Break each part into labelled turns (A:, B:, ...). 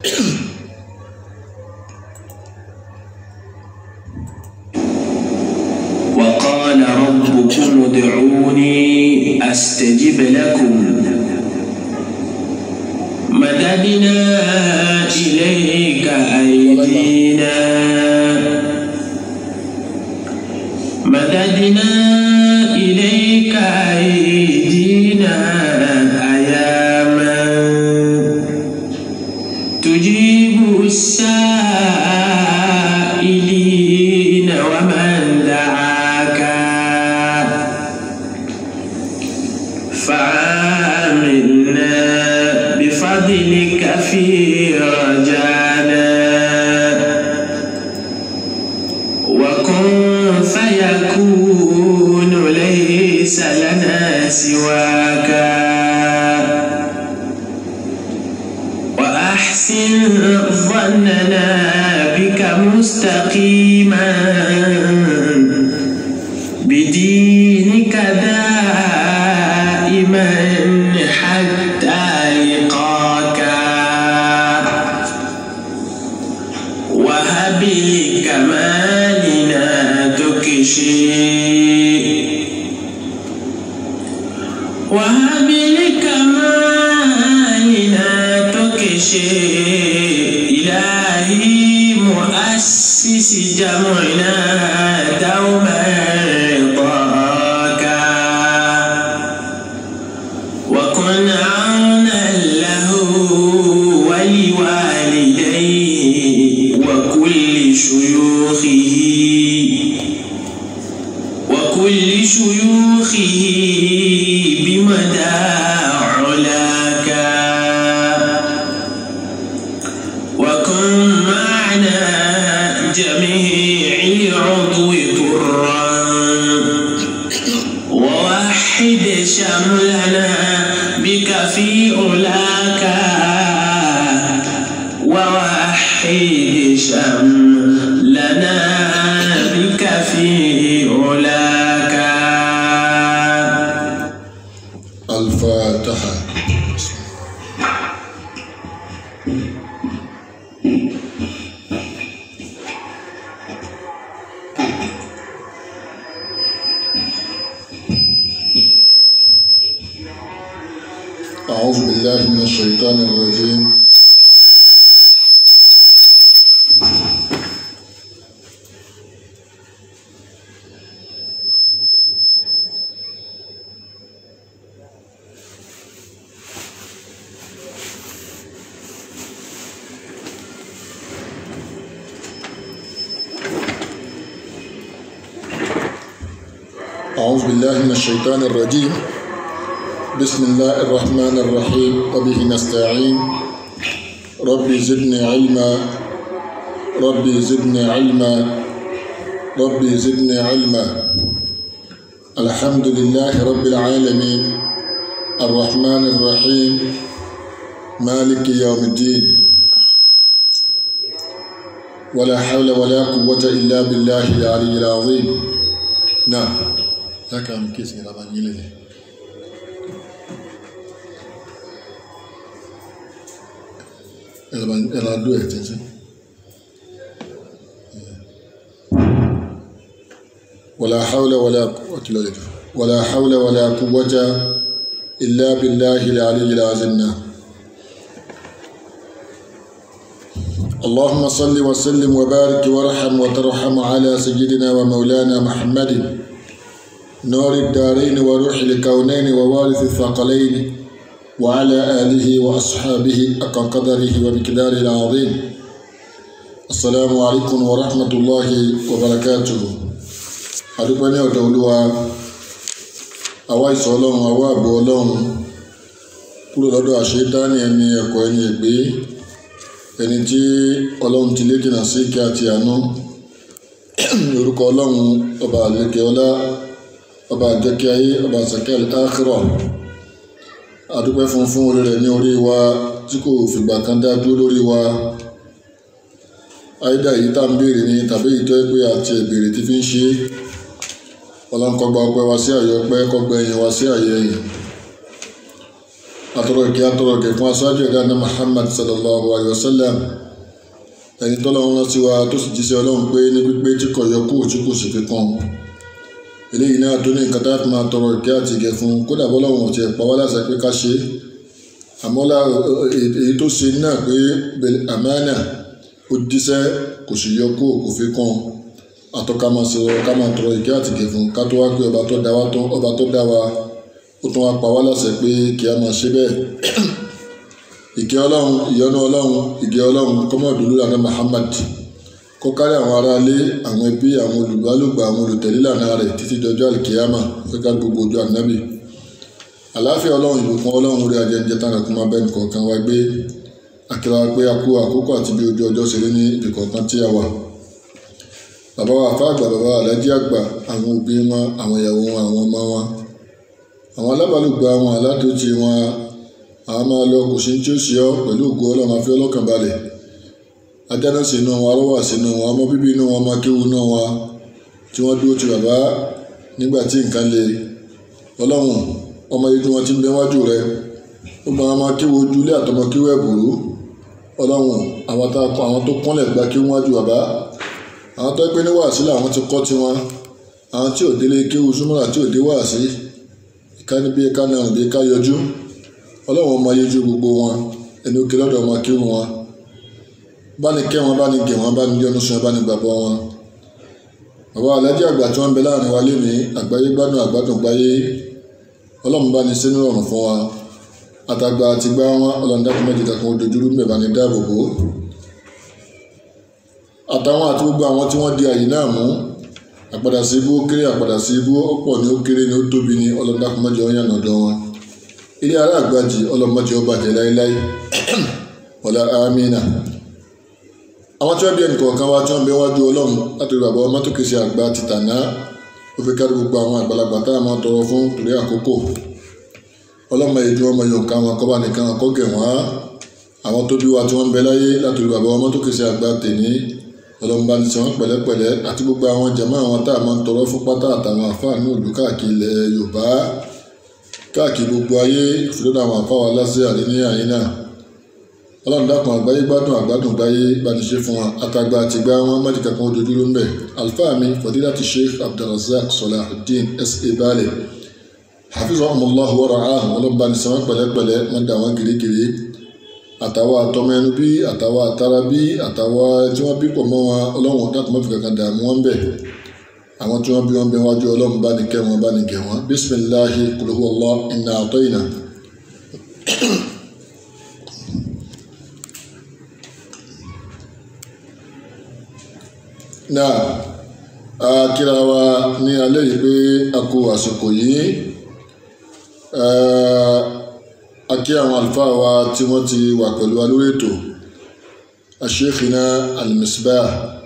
A: وقال ربكم ادعوني أستجب لكم مددنا إليك أيدينا مددنا إليك أيدينا أياما تجيب السائلين ومن دعاك فعاملنا بفضلك في رجانا وكن فيكون ليس لنا سواك وأحسن ظننا بك مستقيما بدينك دائما حتى لقاك وهب لكمالنا تكشي وهب لكمالنا تكشي إلهي مؤسس جمعنا دوما رضاك وكن عونا له ولوالديه وكل شيوخه وكل شيوخه بمدى علاك وكن معنا جميع العضو طرا ووحد شملنا بك في علاك ووحد شملنا بك في علاك
B: الفاتحة أعوذ بالله من الشيطان الرجيم أعوذ بالله من الشيطان الرجيم بسم الله الرحمن الرحيم وبه نستعين ربي زدني علما ربي زدني علما ربي زدني علما الحمد لله رب العالمين الرحمن الرحيم مالك يوم الدين ولا حول ولا قوة إلا بالله العلي العظيم نعم ذاك عم كيس إلى بنيله ẹ̀rọ adó ẹ̀ tẹ́tẹ́. ولا حول ولا قوة إلا بالله ولا حول ولا قوة إلا بالله العلي العظيم اللهم صل وسلم وبارك وارحم وترحم على سيدنا ومولانا محمد نور الدارين وروح الكونين ووارث الثقلين وعلى آله وأصحابه أقى قدره ومقداره العظيم السلام عليكم ورحمة الله وبركاته adúpẹ́ ní ọ̀dọ̀ olúwa àwa ìsọ̀ ọlọ́run àwa àbò ọlọ́run kúrò lọ́dọ̀ àṣetáni ẹni ẹ̀kọ́ ẹni ègbé ẹni tí ọlọ́run ti lé jìnnà sí kí àti àánú ní orúkọ ọlọ́run ọba àlékè ọlá ọba àjẹkí ayé ọba àsàkẹ́ àkírọ̀ adúpẹ́ fún fún orí rẹ̀ ní orí wa tí kò fìgbà kan dá dúró lórí wa àìdá yìí tá ń béèrè ni tàbí èyí tó yẹ pé àti ìbéèrè ti fi ń ṣe ọlọ́nkọgba ọpẹ́ wa sí àyè ọpẹ́ kọgbà ẹ̀yìn wa sí àyè ẹ̀yìn atọrọ ìkẹ́ atọrọ ìkẹ́ fún aṣáájú ẹ̀dá ní Muhammad sallallahu alayhi wa sallam ẹni tọ́lọ́run rán sí wa tó sì jíṣẹ́ ọlọ́run pé ní pípé tí kò yọ kú tí kò sì fi kàn eléyìí náà tó ní nǹkan tá a fi máa tọrọ ìkẹ́ àti ìkẹ́ fún kódà bọ́lọ́run ò tiẹ̀ pa wá láṣẹ pé ká ṣe é àmọ́ èyí tó ṣe náà pé àmánà ó jíṣẹ́ kò sì yọ kú kò fi kàn àtọ́ká máa ṣe ká máa tọrọ ìkẹ́ àti ìkẹ́ fún ká tó wá pé ọba tó dá wa tó ọba tó dá wa ó tún wá pa wá láṣẹ pé kí a máa ṣe bẹ́ẹ̀ ìkẹ́ ọlọ́run ìyọ́nú ọlọ́run ìgẹ́ ọlọ́run kọ́mọ̀dúnlú lànà Muhammad kó kárí àwọn aráalé àwọn ẹbí àwọn olùgbàlùgbà àwọn olùtẹ̀lé lànà rẹ̀ títí dọjọ́ àlìkìyàmà fẹ́ká gbogbo ojú ànábì àláfíà ọlọ́run ìbùkún ọlọ́run orí ajẹjẹ tánà kó máa bẹ́ẹ̀ nìkọ̀ọ̀kan wá gbé akíra pé a kú àkókò àti bí ojú ọjọ́ ṣe rí ní ibìkọ̀ọ̀kan tí a wà bàbá wa àfa àgbà bàbá alájí àgbà àwọn òbí wọn àwọn ìyàwó wọn àwọn ọmọ wọn àwọn alábàlùgbà wọn aládùúgbò wọn àwọn máa lọ kò sí tí ó ṣe ọ pẹ̀lú ògo ọlọ́run àfi ọlọ́kàn balẹ̀ ajáná sínú wọn arọ́wà sínú wọn ọmọ bíbí inú wọn ọmọ kéwu inú wọn tí wọ́n dúró ti bàbá nígbà tí nǹkan le ọlọ́run ọmọ yìí tí wọ́n ti ń bẹ wájú rẹ ó gba ọmọ kéwu ojúlé àtọmọ kéwu ẹ̀bùrú ọlọ́run àwọn tó kúnlẹ̀ gba kéwu wájú bàbá àwọn tó pé ní wàásí làwọn ti kọ́ tiwọn àwọn tí ò délé kéwu súnmọ́ra tí ò dé wàásí ìkànnì ká náà bí ká yọjú ọlọ́run ọmọ yẹjú gbogbo wọn ẹni òkè lọ́dọ̀ ọmọ kí wọn bá ní kẹ́ wọn bá ní gẹ̀ wọn bá ní yọ́nú sun bá ní gbàgbọ́ wọn. bàbá alájí àgbà tí wọ́n ń bẹ láàrin wa lénìí àgbáyé gbádùn àgbádùn gbáyé ọlọ́run bá ní sínú ọ̀run fún wa àtàgbà àti gbá wọn ọlọ́run dákun méjì kankan ojoojúrú ń bẹ̀ bá ní dáàbò bò àtàwọn àti gbogbo àwọn tí wọ́n di àyè náà mú àpadà sí ibú ó kéré àpadà sí ibú ó pọ̀ ní ó kéré ní ó tóbi ní ọlọ́run dákun méjì ọ̀yàn ọ̀dọ̀ wọn ilé ará àgbàjì ọlọmọdé ọba jẹ láéláé ọlá amínà àwọn tí wọn bí ẹnìkọ̀ọ̀kan wá tí wọn bẹ wájú ọlọ́run láti rí bàbá ọmọ tó kìí ṣe àgbà tìtànà ó fi kárí gbogbo àwọn àgbàlagbà tá a máa tọrọ fún torí àkókò ọlọ́mọ èdè ọmọ yorùbá wọn kọ́ba nìkan kọ́gẹ̀ wọ́n àwọn tó bí wa tí wọ́n bẹ láyé láti rí bàbá ọmọ tó kìí ṣe àgbà tèní ọlọ́mọba ní sọ wọn pẹ̀lẹ́pẹ̀lẹ́ àti gbogbo àwọn jàmáà àwọn tá a máa tọrọ fún pátá àtàwọn àfáàní òlù káàkiri ilẹ̀ yorùbá káàkiri gbogbo ayé ìfúdọ́dọ̀ àwọn àfáwà lásìí àrí ní àyín náà ọlọ́run dákun àgbáyé gbádùn àgbádùn gbáyé bániṣe fún wa àtàgbà àtìgbà wọn mọ́tì kankan ojoojúmọ́ ń bẹ̀ alfáà mi fadilati sheikh abdulrasaq salahuddin sa baale hafizahumullahu wa ra'ahum ọlọ́run bá ní sọ wọn pẹ̀lẹ́pẹ̀lẹ́ wọn dà wọn kirikiri àtàwọn àtọmọ ẹnu bí àtàwọn àtara bí àtàwọn tí wọn bí pọ̀ mọ́ wọn ọlọ́run dákun mọ́tì kankan dààmú wọn bẹ̀ àwọn tí wọn bí wọn bẹ wájú ọlọ́run bá ní kẹ́ wọn bá ní gẹ̀ wọn bisimilahi kuluhu allah inna atoyina. náà a kíra wa ní alẹ́ yìí pé a kú àsìkò yìí a kí àwọn àlùfáà wa tí wọ́n ti wà pẹ̀lú wa lórí ètò asheikhina al-misbah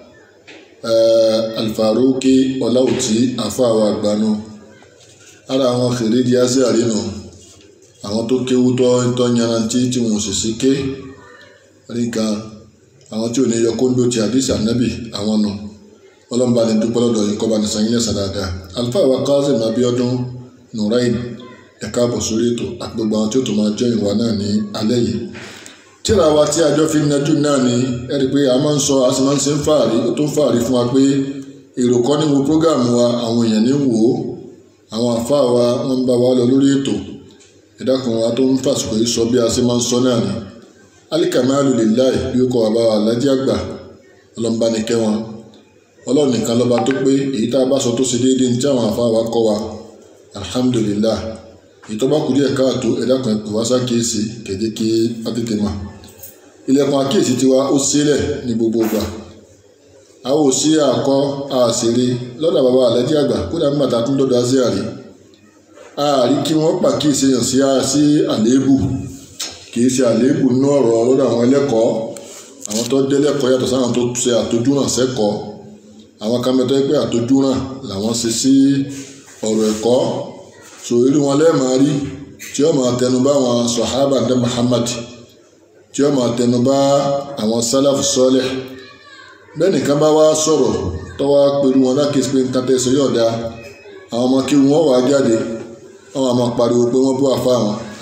B: alfaruki ọláwùtí àfáàwọ̀ àgbànú ara àwọn fèrèdí ásíà rínú àwọn tó kéwú tọ́ tọ́ yanrantí tí wọn ò sì sí ké ríga àwọn tí ò ní yọ kóńdó ti àdìsí ànábì àwọn nù ọlọ́mọba ní dúpẹ́ lọ́dọ̀ yìí kọ́ bá ní sanyílẹ̀ sàdáadáa alfáàwọ̀ Kazeem Abíọ́dún Nurain ẹ̀ka àbọ̀ sórí ètò àti gbogbo àwọn tí ó tó máa jẹ́ ìwà náà ní alẹ́ yìí tíra wa tí àjọ fi ń najú náà ni ẹ rí i pé a máa ń sọ a sì máa ń ṣe ń fààrí ó tó ń fààrí fún wa pé èrò kọ́ ní wo prógáàmù wa àwọn èèyàn ní wò ó àwọn àfáà wa wọ́n ń bá wa lọ lórí ètò ìdákan wa tó ń fàsìkò yìí sọ bí a ṣe máa ń sọ náà ni alikamalu lillahi bí ó kọ bàbá wa alájí àgbà ọlọ́mba ní kẹ́ wọn ọlọ́run nìkan lọ́ba tó pé èyí tá a bá sọ tó ṣe déédéé ní tí àwọn àfáà wa kọ́ wa alhamdulillah ìtọ́ba kù díẹ̀ káàtó ẹ̀dá kan pè wá sákèésì kẹ̀dé kí á tètè mọ̀ ilẹ̀kùn àkíyèsí tiwa ó sílẹ̀ ní gbogbo ìgbà a ò sí àkọ́ àṣírí lọ́dọ̀ bàbá àlẹ́jì àgbà kódà nígbà tá a tún dọ́dọ̀ azíàrí ààrí kí wọ́n pàkíyèsí yàn sí sí àléébù kì í ṣe àléébù nínú ọ̀rọ̀ lọ́dọ̀ àwọn ẹlẹ́kọ̀ọ́ àwọn tó dé lẹ́kọ̀ọ́ yàtọ̀ sáwọn tó ṣe àtojúràn sẹ́kọ̀ọ́ àwọn kámẹ́tọ́ pé àtojúràn làwọn ṣe sí ọ̀rọ̀ ẹ̀kọ́ so irú wọn lẹ́ẹ̀máa rí tí ó máa tẹnu bá àwọn sọ̀hábà ndé Muhammad tí ó máa tẹnu bá àwọn sálàfù sọ́lẹ̀ bẹ́ẹ̀ nìkan bá wá sọ̀rọ̀ tó wá pẹ̀lú wọn lákèsí pé nǹkan tẹ̀sán yóò da àwọn ọmọ kí wọ́n wàá jáde wọ́n máa pariwo pé wọ́n bú àfa àwọn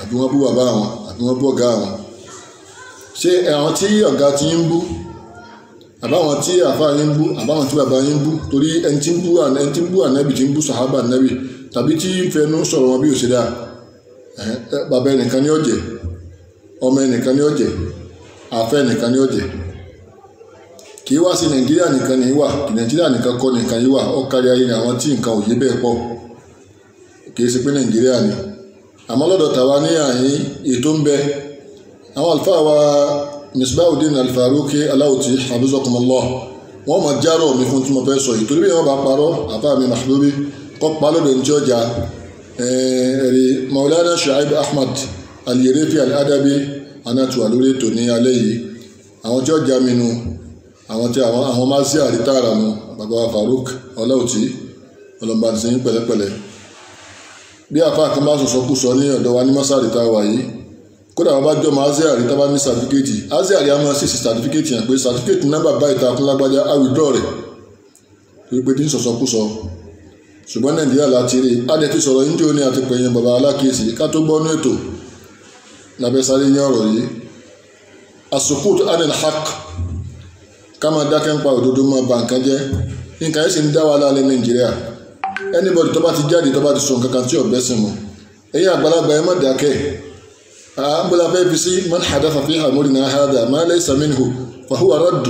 B: àbí wọ́n bú bàbá àwọn àbí wọ́n bú ọ̀gá àwọn ṣé àwọn tí ọ̀gá ti ń bú àbáwọn tí àfa yín ń bú àbáwọn tí bàbá yín ń bú torí ẹni tí ń bú ẹni tí ń bú ànábì tí ń bú sàhábà ànábì tàbí tí ń fẹnu sọ̀rọ̀ wọn bí ò ṣe dáa bàbá ẹnìkan ní ọ̀jẹ̀ ọmọ ẹnìkan ní ọ̀jẹ̀ àfẹ́ ẹnìkan ní ọ̀jẹ̀ kì í wá sí nàìjíríà nìkan ní wà nàìjíríà nìkan kọ́ nìkan yìí wà ó kárí ayé ni àwọn tí nǹkan ò yé bẹ́ẹ̀ pọ̀ kì í ṣe pé nàìjíríà ni àmọ́ lọ́dọ̀ tàwa ní àyín ètò ń bẹ àwọn àlùfáà wa misbahudin alfaruki aláwòtí habizakumullah wọn máa járọ mi fún tí mo fẹ́ sọ yìí torí bí wọn bá parọ́ àbá mi mahbubi kọ́ palọ́dọ̀ ní tí ọjà ẹ̀rí maulana shuaib ahmad aliyerefi aladabi anatuwa lórí ètò ní alẹ́ yìí àwọn tí ọjà mi nu àwọn tí àwọn àwọn máa sí àrítàrà mu bàbá wa faruk ọláwòtí ọlọmọba ti sẹ́yìn pẹ̀lẹ́pẹ̀lẹ́ bí àfa kan bá sọsọ kú sọ ní ọ̀dọ̀ wa ní mọ́sáàrì tá a wà yìí kódà wọn bá jọ mọ azeari tá a bá ní sàtífíkẹ́tì azeari a máa ṣèṣì sàtífíkẹ́tì yẹn pé sàtífíkẹ́tì nọ́mbà báyìí ta fún lágbájá àwùjọ rẹ̀ torí pé tí ń sọ̀sọ́ kú sọ ṣùgbọ́n nàìjíríà láti rí adé ti sọ̀rọ̀ yín tí ó ní àti pẹ̀yìn bàbá alákìísí ká tó gbọ́ ní ètò lábẹ́ sáré ní ọ̀rọ̀ yìí asukut anil haq ká máa dákẹ́ ń pa òdodo máa ba nǹkan jẹ́ nǹkan yẹn sì ń dá wa lálẹ́ nàìjíríà anybody tó bá ti jáde tó bá ti sọ nǹkan kan tí ọ̀bẹ sìn mọ́ ẹ̀yin àgbàlagbà ẹ má dákẹ́ أقبل في بسي من حدث في أمرنا هذا ما ليس منه فهو رد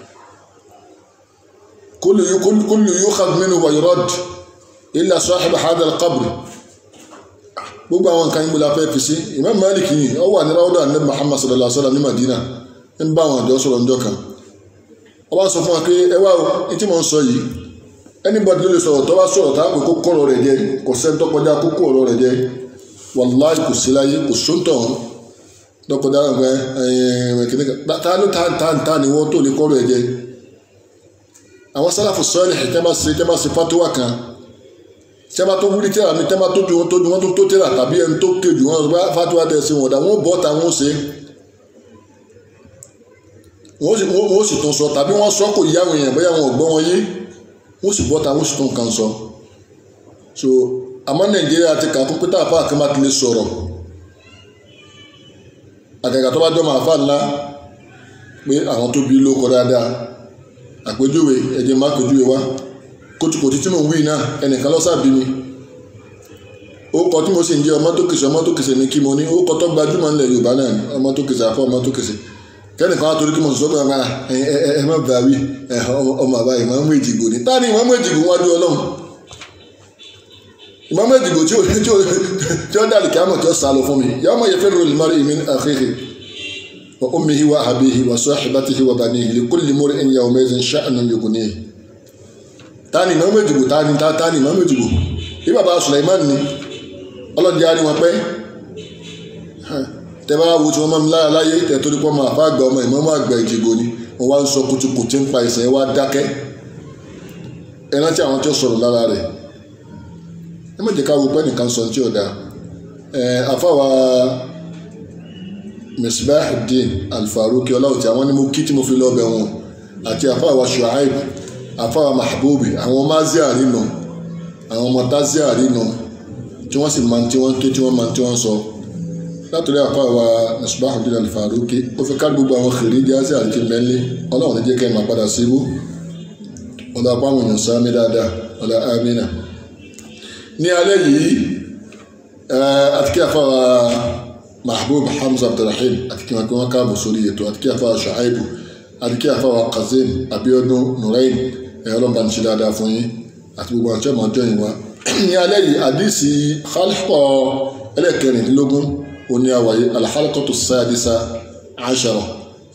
B: كل كل كل يؤخذ منه ويرد إلا صاحب هذا القبر gbogbo àwọn nǹkan ìgbòlá fẹ́ fi sí Imam Malik yìí ó wà ní ráúdà ní Muhammad sallallahu alaihi wasallam ní Madina ń bá àwọn àjọ sọ̀rọ̀ ńjọ́ kan ó wá sọ fún wa pé ẹ wá o ní tí mo ń sọ yìí anybody ló lè sọ̀rọ̀ tó bá sọ̀rọ̀ tá a pè kó kọ̀rọ̀ rẹ̀ jẹ kò sẹ́ńtọ́ kọjá kókó ọ̀rọ̀ rẹ̀ jẹ wàláì kò sí láyé kò sóńtọ̀ dọ́kọ̀dá rẹ̀ ẹ̀yìn kìnnìkan ta ló ta ta ta ni wọ́n tó lè kọ́rọ̀ ẹ̀ jẹ́ àwọn sálàfù sọ́ọ̀lì ẹ̀ tẹ́bà sí tẹ́bà sí fatuwa kan tẹ́bà tó wúrí tẹ́bà mi tẹ́bà tó ju wọn tó ju wọn tó tó tẹ́bà tàbí ẹni tó ké ju wọn bá fatuwa tẹ̀ sí wọn dà wọ́n bọ́ ta wọ́n ṣe wọ́n sì tún sọ tàbí wọ́n sọ kò yá àwọn èèyàn bóyá wọn ò gbọ́ wọn yé wọ́n sì bọ́ ta wọ́n sì tún kan sọ so àmọ́ nàìjíríà ti kà fún pété àfa àkàmá ti lè sọ̀rọ̀ àgàgà tó bá jọ máa fà ńlá pé àwọn tó bí ló kọ dáadáa àpèjúwe ẹ̀jẹ̀ má pèjúwe wá kótókòtì tí mò ń wí náà ẹnìkan lọ́sàbí mi ó kọ tí mo sì ń jẹ́ ọmọ tó kìsì ọmọ tó kìsì ní kí mo ní ó kọ tó gbajúmọ̀ ńlẹ̀ yorùbá náà ni ọmọ tó kìsì àfọ ọmọ tó kìsì kẹ́nìkan wá torí kí mo sọ pé ọmọ ẹ ẹ ẹ má bàa wí ọmọ àbá ìmọ̀ èjìgbò ni táà ní ìmọ̀ èjìgbò wájú ọlọ́run ìmọ̀ èjìgbò tí ó tí ó tí ó dàlù kí á mọ̀ tí ó sá lọ fún mi yàrá mọ̀ yẹ fẹ́ rọrùn mọ́rí min akhihi wa ummihi wa abihi wa sahibatihi wa banihi li kulli mur'in yawma'idhin sha'nun yughnihi táà ní ìmọ̀ èjìgbò táà ní táà ní ìmọ̀ èjìgbò bí bàbá Sulaiman ni ọlọ́dẹ á ní wọn pẹ́ tẹ bá wo tí wọ́n máa ń lára láyé tẹ torí pọ́ máa fà gbà ọmọ ìmọ̀ọ́mọ́ àgbà ìjìgbò ni wọ́n wá ń sọ kutukutu ń pa ìsẹ̀ wá dákẹ́ ẹ rántí àwọn tí ó sọ̀rọ̀ lára rẹ̀ ẹ má jẹ́ ká wo pé nìkan sọ tí ò dáa ẹ afáwa Misbahuddin Al-Faruqi ọláwùtí àwọn ni mo kí tí mo fi lọ́ọ́ bẹ̀ wọn àti afáwa Shuaib afáwa Mahbubi àwọn maziari nù àwọn ọmọ taziari nù tí wọ́n sì máa ń tí wọ́n ké tí wọ́n máa ń tí wọ́n sọ látòrí àfáàwà Misbahuddin Al-Faruqi ó fi kárí gbogbo àwọn kèrè jáde àti mẹ́lẹ́ ọlọ́run ní jẹ́ kẹ́ ẹ̀ máa padà síbú ọlọ́ apá àwọn èèyàn sáámi dáadáa ọlọ́ amínà. ní alẹ́ yìí àti kí àfáàwà Mahbub Hamza Abdulrahim àti kí wọn kí wọn káàbọ̀ sórí ètò àti kí àfáàwà Shuaibu àti kí àfáàwà Kazeem Abiodun Nurain ẹ̀ ọlọ́run bá ń ṣe dáadáa fún yín àti gbogbo àti ọmọ ọjọ́ yìí wá. ní alẹ́ yìí àdìsí khalqa ẹlẹ́kẹrìndínlógún oni awaye alhalakatu sadisa ashara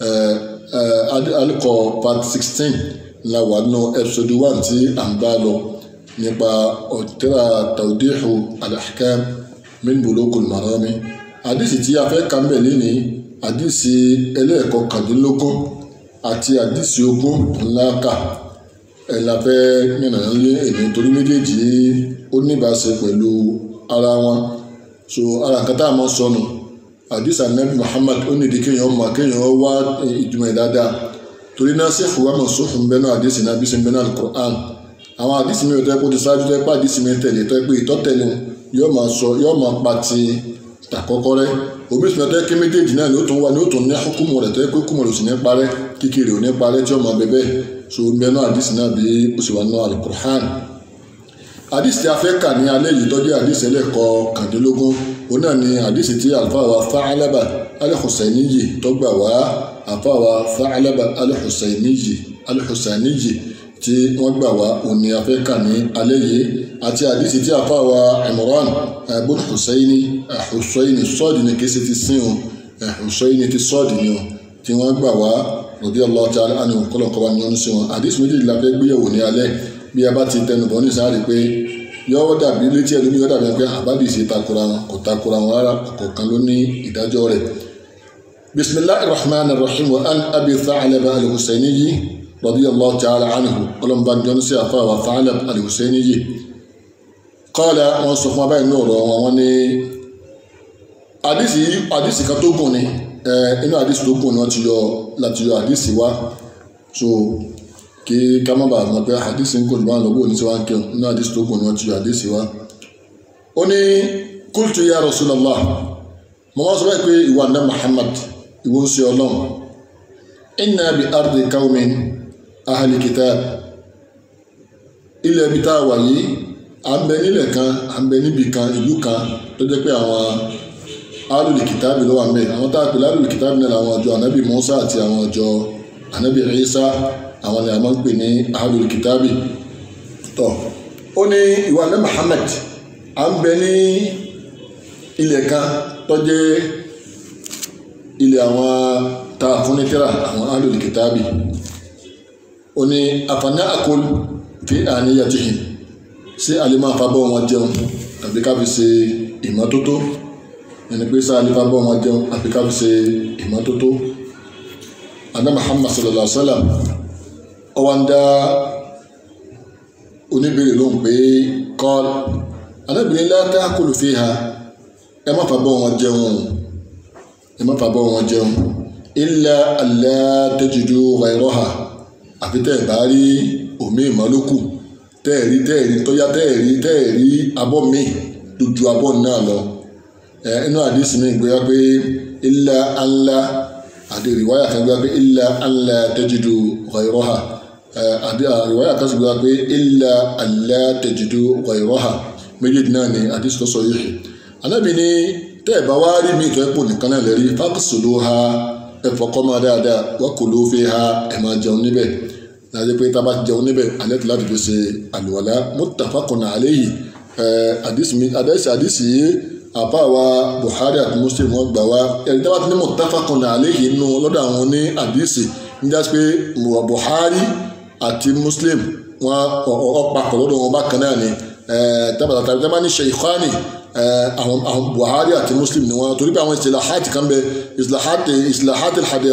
B: alikọ part sixteen la wà nù episode one tí à ń bá lọ nípa ọ̀tẹ́ra tawdihu alahkam min bulugul marami àdìsí tí a fẹ́ kàn bẹ̀ lẹ́ni àdìsí ẹlẹ́ẹ̀kọ́ kàdínlógún àti àdìsí ogún ńlá kà ẹ̀ la fẹ́ mìíràn lé èmi torí méjèèjì ó níbàṣe pẹ̀lú ara wọn so ara nǹkan tá a máa sọnù àdìsá nabi muhammad ó nídìí kéèyàn mọ kéèyàn wá ìjùmọ̀ ẹ̀ dáadáa torí náà sí ìfowópamọ́ mọ̀ sófin bẹ́ẹ̀ náà àdìsí náà bí sin bẹ́ẹ̀ náà alukur'an àwọn àdìsí mi ò tẹ́ kó ti ṣáájú tẹ́ pé àdìsí mi tẹ̀lé tẹ́ pé ìtọ́ tẹ̀lé yóò máa sọ yóò máa pa ti àkọ́kọ́ rẹ omi ìsúná tó yẹ kí méjèèjì náà ni ó tún wà ní ó tún ní hukumu rẹ̀ tó yẹ kó hukumu rẹ̀ ò sì ní parẹ́ kíkiri ò ní parẹ́ tí ó máa bẹ bẹ́ẹ̀ so mẹ́nu àdìsí náà bí ó sì wà nínú alukur'an àdìsí tí a fẹ́ kà ní alẹ́ yìí tọ́jú àdìsí ẹlẹ́kọ̀ kàndínlógún òun náà ni àdìsí tí àlùfáà wa Tha'laba al-Husayniyyi tó gbà wá àlùfáà wa Tha'laba al-Husayniyyi al-Husayniyyi tí wọ́n gbà wá òun ni a fẹ́ kà ní alẹ́ yìí àti àdìsí tí àlùfáà wa Imran ibn Husayni Husayni sọ́ọ̀dì ni kìí ṣe ti sin o Husayni ti sọ́ọ̀dì ni o tí wọ́n gbà wá radiyallahu ta'ala anhu kọ́lọ̀kọ́ wa ní ọ́nù sí wọn àdìsí méjèèjì la fẹ́ gbéyẹ̀wò ní alẹ́ bí a bá ti tẹnubọ̀ ní sáré pé yọ́wọ́ dàbí létí ẹ̀lú yọ́ dàbí pé àbádìsí takora wọn kò takora wọn rárá ọ̀kọ̀ọ̀kan ló ní ìdájọ́ rẹ̀. bisimilahi rahman rahim wa an abi Tha'laba al-Husayniyyi radiyallahu ta'ala anhu ọlọ́mọba jọ́nù sí àfa wa Tha'laba al-Husayniyyi. qala wọn sọ fún abáyé náà rọ wọn wọn ní àdìsí àdìsí kan tó gùn ni inú àdìsí tó gùn ni wọ́n ti yọ láti yọ àdìsí wá so kí ká má bàa mọ̀ pé àdìsí ń kò ní báwọn lọ́gbọ́n ní tí wọ́n ń kírun nínú àdìsí tó gùn ni wọ́n ti yọ àdìsí wá. ó ní qultu ya Rasulullah mo máa sọ báyìí pé ìwà ǹdá Muhammad ìwọ ń ṣe ọlọ́run inna bi ardi qawmin ahli kitab ilẹ̀ ibi tá a wà yìí à ń bẹ nílẹ̀ kan à ń bẹ níbi kan ìlú kan tó jẹ́ pé àwọn alùlù kìtàbì ló wà ń bẹ àwọn tá a pè lálùlù kìtàbì náà làwọn ọjọ́ anabi Musa àti àwọn ọjọ́ anabi Isa àwọn ni a máa ń pè ní ahlul kitabi tó ó ní ìwà ní Muhammad à ń bẹ ní ilẹ̀ kan tó jẹ́ ilẹ̀ àwọn tá a fún ní tírà àwọn ahlul kitabi ó ní àfààní àkọlù fi àníyàtìhìn sí àlèmọ́ àfàbọ̀ wọn jẹun tàbí ká fi ṣe ìmọ́tótó ẹni pé sáà àlèmọ́ àfàbọ̀ wọn jẹun àbí ká fi ṣe ìmọ́tótó adá Muhammad sallallahu alaihi wa sallam ọwọ́ ń dá oníbèrè lóhùn pé kọ́l anábìrin látà kúlù fi ha ẹ má fàbọ̀ wọn jẹun ẹ má fàbọ̀ wọn jẹun illa alla tajidu ghayraha àfi tẹ́ ẹ̀ bá rí omi ìmọ̀lókù tẹ́ẹ̀rí tẹ́ẹ̀rí tọ́yá tẹ́ẹ̀rí tẹ́ẹ̀rí abọ́ mi dojú abọ́ náà lọ ẹ inú àdìsí mi gbé wá pé illa alla àti ìrìwáyà kan gbé wá pé illa alla tajidu ghayraha àbí àríwáyà kan sì gbé wá pé illa alla tajidu ghayraha méjèèjì náà ni àdìsí tó sọ yìí anábì ní tẹ́ ẹ̀ bá wá rí mi ìtọ́ ẹ̀pọ̀ nìkan náà lẹ́rí faqsuluha ẹ fọkọ́ máa dáadáa wa kulu fiha ẹ̀ máa jẹun níbẹ̀ láti pé tá a bá ti jẹun níbẹ̀ alẹ́ tó láti fi ṣe àlùwàlá muttafaqun alayhi àdìsí àdìsí àbá wa Buhari àti Muslim wọn gbà wá ẹni tí wọ́n ti ní muttafaqun alayhi nù lọ́dọ̀ àwọn ní àdìsí níjà pé Buhari àti Muslim wọn ọ̀pàpọ̀ lọ́dọ̀ wọn bákan náà ni tábàtà tàbí tábà ní shaykhani àwọn àwọn Buhari àti Muslim ni wọn torí pé àwọn istilahat kan bẹ istilahat istilahat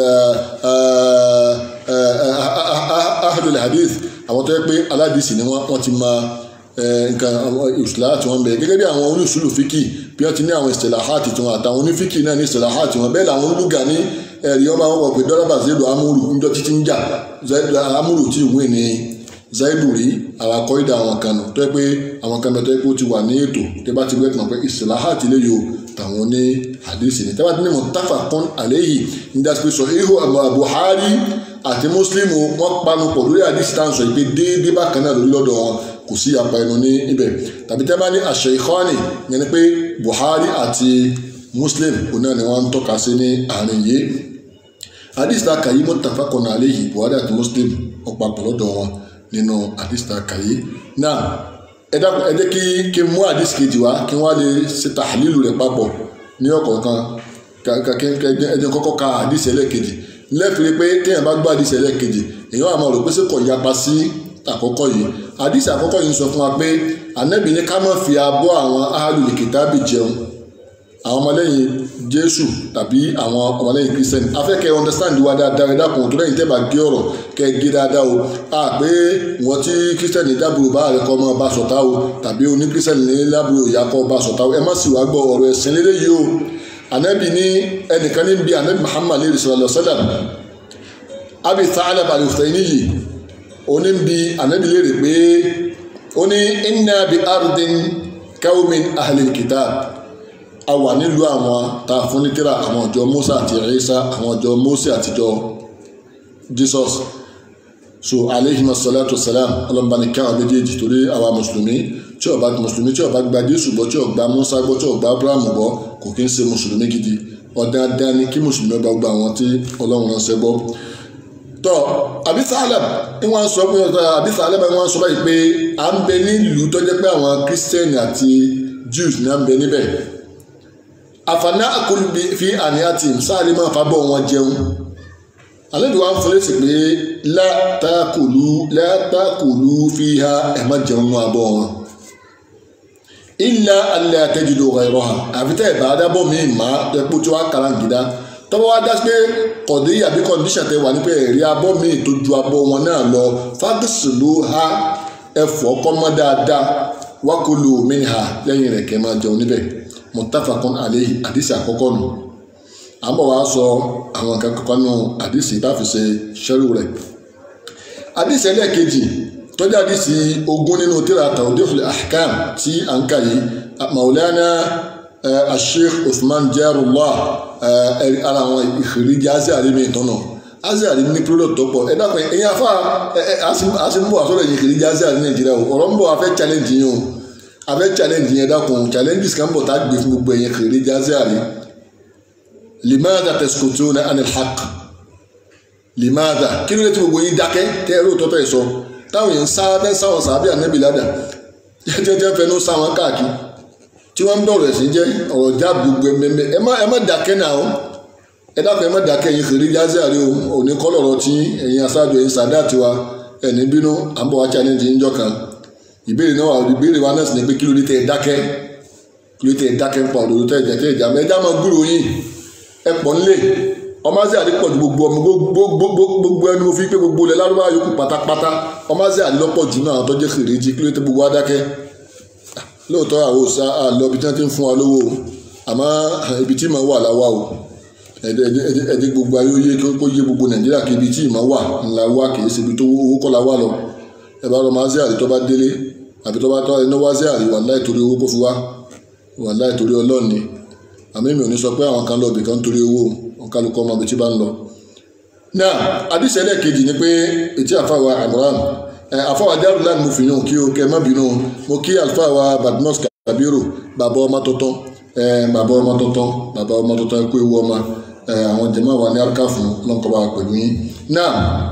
B: ahlul hadith àwọn tó yẹ pé aládìsí ni wọn wọn ti máa nǹkan istilahat wọn bẹ gẹ́gẹ́ bí àwọn oníṣùlù fíkì bí wọn ti ní àwọn istilahat tiwọn àtàwọn onífíkì náà ní istilahat tiwọn bẹ́ẹ̀ làwọn olùgà ní ẹ̀rí ọba wọn wọ̀ pé dọ́lábà zaidu amúrù ńjọ títí ń jà amúrù tí ìwé ni zaidu rí àràkọ́ ìdá àwọn kan nù tó yẹ pé àwọn kan tó yẹ pé ó ti wà ní ètò tó bá ti gbé tàn pé istilahat lè yọ tàwọn ní hadisi ni tẹ́wá tí ní muttafaqun alayhi ní daspe sọ ihu Buhari àti Muslim wọn panu pọ̀ lórí hadisi tá à ń sọ pé déédéé bákan náà lórí lọ́dọ̀ wọn kò sí apá ẹnu ní ibẹ̀ tàbí tẹ́ bá ní ash-shaykhani yẹn ni pé Buhari àti Muslim òun náà ni wọ́n ń tọ́ka sí ní àárín yìí hadisi tá a kà yí muttafaqun alayhi Buhari àti Muslim wọn papọ̀ lọ́dọ̀ wọn nínú hadisi tá a kà yí náà ẹ dákun ẹ jẹ́ kí kí n mú hadisi kejì wá kí n wá lè ṣe tahlilu rẹ̀ papọ̀ ní ọ̀kọ̀ọ̀kan kí ẹ jẹ́ kọ́kọ́ ka hadisi ẹlẹ́kejì lẹ́fìrí pé kéèyàn bá gbọ́ hadisi ẹlẹ́kejì èèyàn àmọ́ rò pé ṣé kò yapa sí àkọ́kọ́ yìí hadisi àkọ́kọ́ yìí ń sọ fún wa pé ànábì ní ká má fi abọ́ àwọn ahlul kitabi jẹun àwọn ọmọlẹ́yìn jésù tàbí àwọn ọmọlẹ́yìn kristiani afẹ́kẹ́ understand wa dáadáa ẹ̀dá kan tó lẹ́yìn tẹ́ bá gé ọ̀rọ̀ kẹ́ gé dáadáa o a pé wọ́n tí kristiani dábòrò bá rẹ̀ kọ́ ọmọ bá sọ̀tá o tàbí oní kristiani ní lábòrò ìyá kọ́ bá sọ̀tá o ẹ má sì wá gbọ́ ọ̀rọ̀ ẹ̀sìn lélẹ́ yìí o anabi ní ẹnìkan ní bí anabi muhammad lè sallallahu alaihi wasallam abi Tha'laba al-Husayniyyi oní bí anabi lè rè pé ó ní inna bi ardin qawmin ahlil kitab a wà nílùú àwọn tá a fún ní tírà àwọn ọjọ́ Musa àti Isa àwọn ọjọ́ Mose àtijọ́ Jesus so aleyhima salatu salam ọlọ́mọba ní káwọn méjèèjì torí àwa mùsùlùmí tí ó bá mùsùlùmí tí ó bá gba Jésù gbọ́ tí ó gba Musa gbọ́ tí ó gba Abraham gbọ́ kò kí ń ṣe mùsùlùmí gidi ọ̀dáadáa ni kí mùsùlùmí ọba gba àwọn tí Ọlọ́run ránṣẹ́ gbọ́ tọ́ abisalem ni wọ́n sọ pé abisalem ni wọ́n sọ báyìí pé à ń bẹ nílùú tó jẹ́ pé àwọn kírísítẹ́nì àti Jews ni à ń bẹ níbẹ̀ àfààní àkọlùbí fi àníyàtì sáàlì máa fa bọ́ wọn jẹun àlejò wa ń fọlẹ́ sí pé látàkùlù látàkùlù fi ha ẹ̀ má jẹun nù abọ́ wọn. ilà alẹ́ àtẹ́jùdò ọ̀rọ̀ ẹ̀rọ hàn àfi tẹ́ ẹ̀ bá dábọ̀ mí má ẹ̀pọ̀ tí wàá kàrà gidá tọ́wọ́ wá dá sí pé kọ̀dé àbí kọ́ndíṣà tẹ wà ní pé ẹ̀rí abọ́ mi tó ju abọ́ wọn náà lọ fagisilu ha ẹ̀fọ́ kọ́mọ́ dáadáa wákòlò mi ha lẹ́yìn rẹ̀ kẹ́ máa jẹun níbẹ̀ muttafaqun alayhi àdìsí àkọ́kọ́ nù àmọ́ wàá sọ àwọn nǹkan kankan nù àdìsí bá fi ṣe ṣẹ́rù rẹ̀ àdìsí ẹlẹ́ẹ̀kejì tọ́jú àdìsí ogún nínú tíra tawdihul ahkam tí à ń kà yìí maulana asheikh usman jarullah ara àwọn ìfìríjì azari mi tọ́nà azari ní pírọ́dọ̀ tó pọ̀ ẹ dákun ẹ̀yin afá a sì ń bọ̀ àsọ̀rọ̀ ẹ̀yin ìfìríjì azari nàìjíríà o ọ̀rọ̀ ń bọ̀ afẹ́ challenge yín o afẹ́ challenge yín dákun challenges kan bọ̀ tá a gbé fún gbogbo ẹ̀yin ìfìríjì azari limaada taskutuna anil haqq limaada kí ló dé tí gbogbo yín dákẹ́ tẹ́ ẹ lóòótọ́ tẹ́ ẹ sọ táwọn yẹn ń sá fẹ́ sáwọn sàbí ànábì ládà jẹ́jẹ́ fẹnu sáwọn káàkiri tí wọ́n ń bọ̀rọ̀ ẹ̀sìn jẹ́ ọ̀rọ̀ já gbogbo ẹ̀mẹ́mẹ́ ẹ má ẹ má dákẹ́ náà o ẹ dákun ẹ má dákẹ́ ẹ̀yin kiri jáde àrí o òní kọ́lọ̀rọ̀ tí ẹ̀yin aṣáájú ẹ̀yin sàdá tiwa ẹ̀ní bínú à ń bọ̀ wá challenge yín jọ kan ìbéèrè náà wà ìbéèrè wa náà sì ni pé kí ló dé tẹ́ ẹ dákẹ́ kí ló dé tẹ́ ẹ dákẹ́ ń pa òdòdó tẹ́ ẹ jẹ́ tẹ́ ẹ jà mẹ́ ẹ já máa gbúrò yín ẹ pọ̀ nílé ọmọ azẹ́ àdé pọ̀ ju gbogbo ọmọ gbogbo ẹni mo fi pé gbogbo ilẹ̀ lárúbá yòókù pátápátá ọmọ azẹ́ àdé lọ́pọ̀ jù náà tó jẹ́ kiri jí kí ló dé gbogbo wa dákẹ́ lóòótọ́ àwọn òsà àlọ́ ibi tí wọ́n ti ń fún wa lówó àmọ́ ibi tí màá wà láwa o ẹ̀dẹ̀ gbogbo ayé yé kó yé gbogbo nàìjíríà kí ibi tí màá wà ńlá wà kì í ṣe ibi tó owó kọ́ la wà lọ ẹ bá lọ máa ṣe àrí tó bá délé àbí tó bá tọ́ ẹni wá ṣe àrí wàláì torí owó kó fi wá wàláì torí ọlọ́ọ̀ni àmì mi ò ní sọ pé àwọn kan lọ ibì kan torí owó wọn kálukọ́ ọmọ ibi tí bá ń lọ. náà àdìsẹ́lẹ̀ kejì ni pé etí àfàwà àmúràn àfọwà Darul mo fi yàn kí o kẹ má bínú mo kí àlùfáà Badmus Kabiru bàbá ọmọ tuntun bàbá ọmọ tuntun bàbá ọmọ tuntun kó ewu ọmọ àwọn jẹmọ wa ní arúgbó fún lọkọba pẹ̀lú yín náà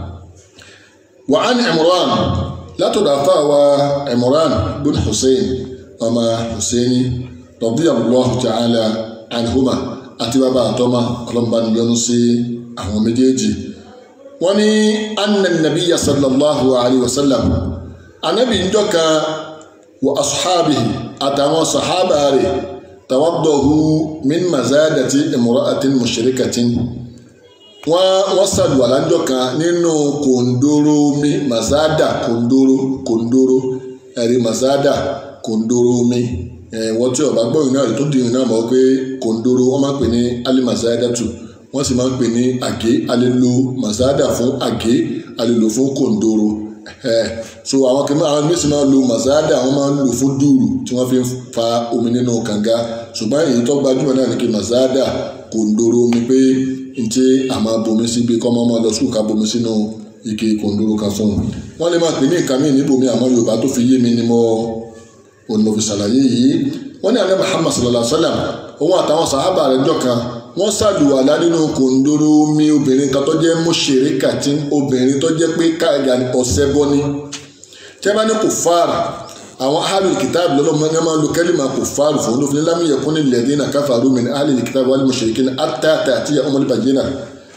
B: wà á ní Imran látọ̀dọ̀ àfọwà Imran bin Hussein ọmọ Husseini radiyallahu ta'ala anhuma àti bàbá àtọmọ ọlọmọbaniyọnu sí àwọn méjèèjì wọ́n ní anna nabiya sallallahu alayhi wa sallam anabi ń jọ́ka wa asuhabihi àtàwọn sahaba rẹ̀ tawaddahu min mazadati imra'atin mushrikatin wọ́n wọ́n sàlùwàlá ń jọ́ka nínú kòndóró mi mazada kòndóró kòndóró ẹ̀rí mazada kòndóró mi wọ́n tí ọba gbọ́ ìrìnà rẹ̀ tó di ìrìnà mọ́ pé kòndóró wọ́n máa ń pè ní alimazadatu wọ́n sì máa ń pè ní àgé alelo mazada fún àgé alelo fún kòndóró so àwọn kìnnìún àwọn mísìn máa ń lo mazada wọ́n máa ń lò fún dùrù tí wọ́n fi ń fa omi nínú kànga ṣùgbọ́n èyí tó gbajúmọ̀ náà ni kí mazada kòndóró mi pé n tí a máa bomi sí bí kọ́mọ́ máa lọ sùkúù ká bomi sínú ike kòndóró kan fún un wọ́n lè máa pè ní nǹkan míì níbòmí àmọ́ Yorùbá tó fi yé mi ni mo òun mo fi ṣàlàyé yìí wọ́n ní alẹ́ Muhammad sallallahu alayhi wa sallam òun àtàwọn sàhábà rẹ̀ jọ kan wọ́n ṣàlùwàlá nínú kòndóró mi obìnrin kan tó jẹ́ mọ́ṣẹ̀rẹ́ kàtí obìnrin tó jẹ́ pé káàgà ọ̀sẹ̀ bọ́ ni tí wọ́n bá ní kò fáàrà àwọn ahlul kitab lọ́lọ́mọ ní wọ́n máa lo kẹ́lìmà kò fáàrù fún olófin lam yakuni alladhina kafaru min ahlil kitab wal mushrikin hatta ta'tiya umul bayyinah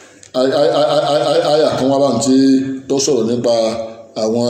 B: àyà kan wá bá ń tí tó sọ̀rọ̀ nípa àwọn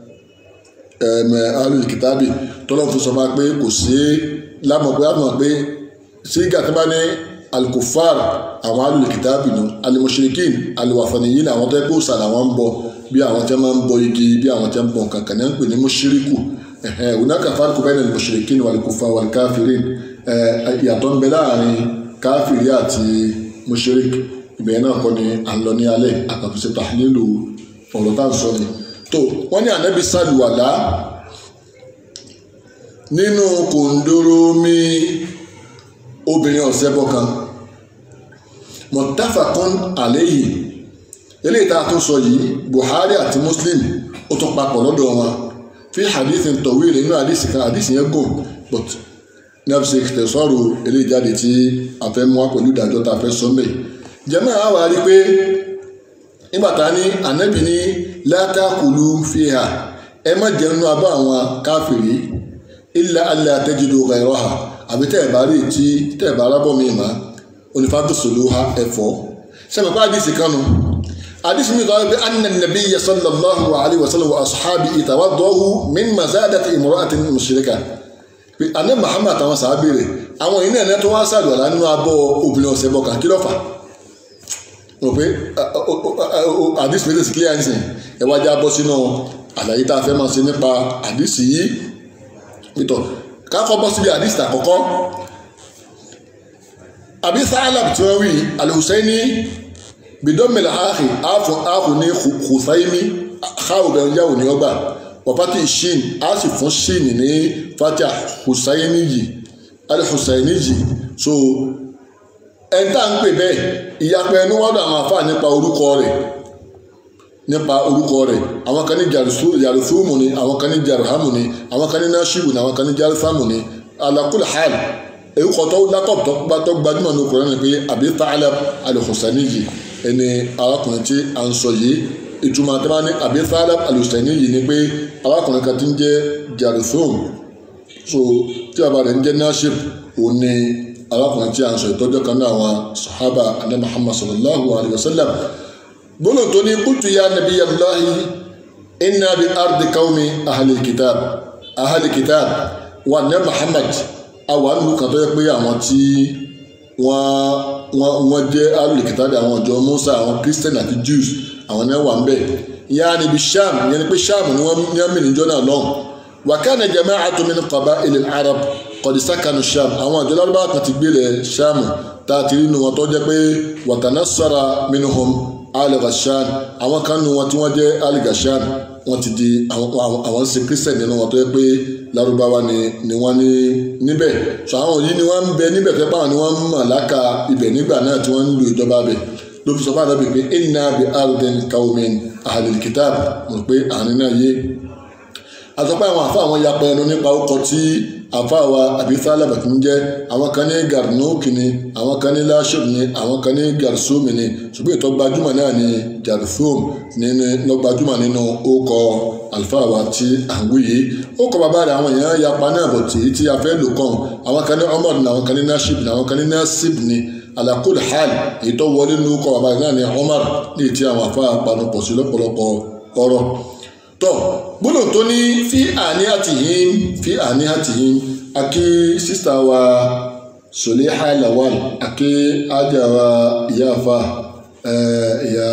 B: ahlul kitab tọ́lọ́ fún sọ máa pé kò sí lámọ̀ pé lámọ̀ pé sí gàtí bá ní alkufar àwọn alùlùkìtàbì nù alimushirikin aliwafaniyin àwọn tó yẹ kó sàlà wọn ń bọ bí àwọn tí wọn máa ń bọ igi bí àwọn tí wọn bọ kankan ní wọn ń pè ní mushiriku hunaka farqu bayna alimushirikin walikufar walikafirin ìyàtọ̀ ń bẹ láàrin káfìrí àti mushirik ìbẹ̀yẹn náà kọ́ ni à ń lọ ní alẹ́ àkàtúnṣe tahlilu ọ̀rọ̀ tá à ń sọ ni tó wọ́n ní ànábi sàlùwàlá nínú kòndóró mi obìnrin ọ̀sẹ́bọ kan muttafaqun alayhi eléyìí tá a tún sọ yìí Buhari àti Muslim ó tún papọ̀ lọ́dọ̀ wọn fi hadithin tawil nínú hadith kan hadith yẹn gùn but ní a fi ṣe tẹ̀sọ́rù eléyìí jáde tí a fẹ́ mú wá pẹ̀lú ìdájọ́ tá a fẹ́ sọ mẹ́ jẹ́mọ́ àwọn wa rí pé nígbà tá a ní ànábì ní la takulu fiha ẹ má jẹun nínú abọ́ àwọn káfìrí illa alla tajidu ghayraha àbí tẹ́ ẹ̀ bá rí tí tẹ́ ẹ̀ bá rábọ̀ mi mà onífàdùsọ̀lù ha ẹ̀fọ́ sẹ́mi pa àdìsí kanu àdìsí mi kọ́ pé anna nabiyya sallallahu alayhi wa sallam wa ashabi tawaddahu min mazadati imra'atin mushrika pé àná Muhammad àtàwọn sàábì rẹ̀ àwọn yìí náà tó wá sàlùwàlá nínú abọ́ obìnrin ọ̀sẹ̀ bọ̀ kàn kí ló fà rò pé àdìsí mi tẹ̀sí clear nsìn ẹ wá já bọ́ sínú àlàyé tá a fẹ́ máa ṣe nípa àdìsí yìí pítọ̀ kákọ́ bọ́ síbi àdìsí àkọ́kọ́ àbí Tha'lab tí wọ́n wí al-Husaini bidomil ahi afu ahu ní Husaini káwù bẹ̀rù yàwù ní ọgbà wàpátì shin a sì fún shin ní fatia Husaini yìí al-Husaini yìí so ẹ̀ńtà ń pè bẹ́ẹ̀ ìyapẹ́ ẹnu wọ́dọ̀ àwọn afá nípa orúkọ rẹ̀ nípa orúkọ rẹ̀ àwọn kan ní jarusumu ni àwọn kan ní jaruhamu ni àwọn kan ní nashibu ni àwọn kan ní jarusamu ni ala kulli hal èyí kọ́ tó látọ̀p tó gbá tó gbajúmọ̀ ní Kùránì ni pé Abi Tha'lab al-Husaini yìí ẹni arákùnrin tí a ń sọ yìí ìtumọ̀ àti máa ní Abi Tha'lab al-Husaini yìí ni pé arákùnrin kan ti ń jẹ́ jarusum so tí bàbá rẹ̀ ń jẹ́ nashib òun ni arákùnrin tí a ń sọ ìtọ́jọ́ kan náà àwọn sahaba adé Muhammad sallallahu alayhi wa sallam gbọ́dọ̀ tó ní qultu ya nabiyallahi inna bi ardi qawmi ahlil kitab ahlil kitab wa ní Muhammad àwọn àlùkò kan tó yẹ pé àwọn tí wọ́n wọ́n jẹ́ alùkìtàdé àwọn ọ̀jọ́ Musa àwọn Christian àti Jews àwọn náà wà ń bẹ̀ ìyá níbi Sham ìyẹn ni pé Sham ni wọ́n ní àmì níjọ́ náà lọ́hùn wa kana jama'atun min qaba'il al-arab qad sakanu Sham àwọn àjọ lárúbá kan ti gbélé Sham tá a ti rí nu wọn tó jẹ́ pé wa tanassara minhum al-Ghashan àwọn kan nu wọn tí wọ́n jẹ́ al-Ghashan wọ́n ti di àwọn ṣe Christian nínú wọn tó yẹ pé Lárúbáwá ni ni wọ́n ní níbẹ̀ so àwọn yìí ni wọ́n ń bẹ níbẹ̀ fẹ́ báwọn ni wọ́n ń mọ̀ láka ibẹ̀ nígbà náà tí wọ́n ń lo ìjọba bẹ̀ ló fi sọ fún àdàbí pé inna bi ardin qawmin ahlil kitab mọ̀ pé àárín náà yé àtọ́pẹ́ àwọn àfa àwọn yapa ẹnu nípa ọkọ̀ tí àfa wa àbí Tha'lab ń jẹ́ àwọn kan ní Garnuki ni àwọn kan ní Lashib ni àwọn kan ní Garsumi ni ṣùgbọ́n ìtọ́ gbajúmọ̀ náà ni Jarthum nínú lọ́gbajúmọ̀ nínú ọkọ̀ àlùfáà wa tí à ń wí yìí ọkọ̀ bàbá rẹ̀ àwọn èèyàn yapa náà bọ̀ tí tí a fẹ́ lò kàn àwọn kan ní Umar ni àwọn kan ní Nashib ni àwọn kan ní Nasib ni ala kulli hal èyí tó wọlé nínú ọkọ̀ bàbá rẹ̀ náà ni Umar ní ìtí àwọn àfa panupọ̀ sí lọ́pọ̀lọpọ̀ ọ̀rọ̀ tọ gbọ́dọ̀ tó ní fi àní àtìyín fi àní àtìyín akí sísá wa Suleha Lawal akí ajá wa ìyáfa ìyá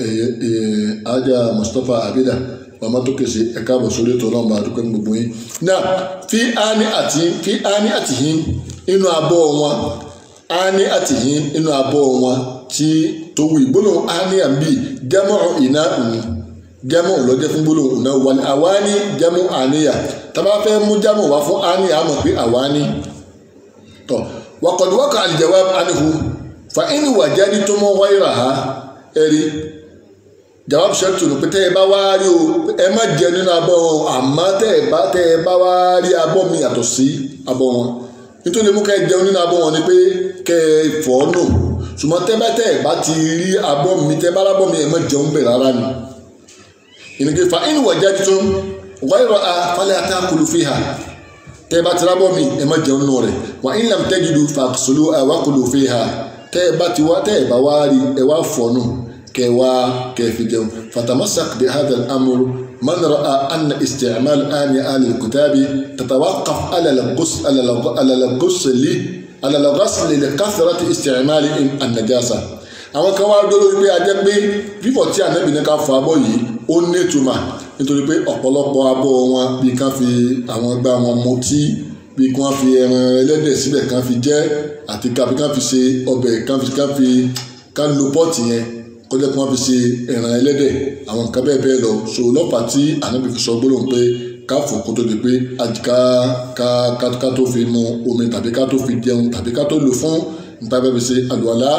B: ajá Mustapha Abida màmá tó kèsì ẹ̀ka àbọ̀ sórí ètò ọlọ́mọba àdúgbò ní gbogbo yín náà fi àní àti fi àní àtìyín inú abọ́ wọn àní àtìyín inú abọ́ wọn tí tó wù ìgbóná àní àbí jẹ́mọ̀ ìná òun jamu lọ́jọ́ fún gbólóhùn náà wà ní àwáni jamu àníyà tàbá fẹ́ mú jamu wá fún àníyà àmọ̀ pé àwáni tọ̀ wàkọ̀dùwọ́kọ̀ al-jawab anhu fa in wajadtum ghayraha ẹ̀rí jawab shartu nù pé tẹ́ ẹ bá wá rí o ẹ má jẹ nínú abọ́ wọn àmọ́ tẹ́ ẹ bá tẹ́ ẹ bá wá rí abọ́ mi yàtọ̀ sí abọ́ wọn nítorí mú ká ẹ jẹun nínú abọ́ wọn ni pé kẹ́ ẹ fọ́ nù ṣùgbọ́n tẹ́ bá tẹ́ ẹ bá ti rí abọ́ mi tẹ́ bá lábọ́ mi ẹ má jẹun bẹ̀ rárá ni ìnìkè fa inú wà jáde tó wáyọ̀ a falẹ̀ àtàkùlù fi hà tẹ́ ẹ bá ti rábọ̀ mi ẹ má jẹun nù rẹ̀ wà in lam tajidu fàkùsùlù àwákùlù fi hà tẹ́ ẹ bá ti wá tẹ́ ẹ bá wá rí ẹ wá fọ̀nù kẹ wá kẹ fi jẹun fatamasak bi hadha al-amr man ra'a anna isti'mal ani ali al-kitabi tatawaqaf ala al-ghusl ala al-ghusl ala al-ghusl li kathrati isti'mal an-najasa àwọn kan wá dúró wípé ajẹ́ pé fífọ̀ tí ànábì ní ká fọ abọ́ yìí ó ní ìtumà nítorí pé ọ̀pọ̀lọpọ̀ abọ́ wọn bí kán fi àwọn ẹgbẹ́ wọn mutí bí kán fi ẹran ẹlẹ́dẹ̀ síbẹ̀ kán fi jẹ àti káfi kán fi ṣe ọbẹ̀ kán fi kán fi kán lo pọ́ọ̀tì yẹn kọjá kí wọ́n fi ṣe ẹran ẹlẹ́dẹ̀ àwọn nǹkan bẹ́ẹ̀ bẹ́ẹ̀ lọ so lọ́pàá tí ànábì fi sọ gbólóhùn pé ká fọ̀ kó tó di pé ká ká ká ká tó fi mu omi tàbí ká tó fi jẹun tàbí ká tó lò fún níta bẹ́ẹ̀ fi ṣe àlùwàlá.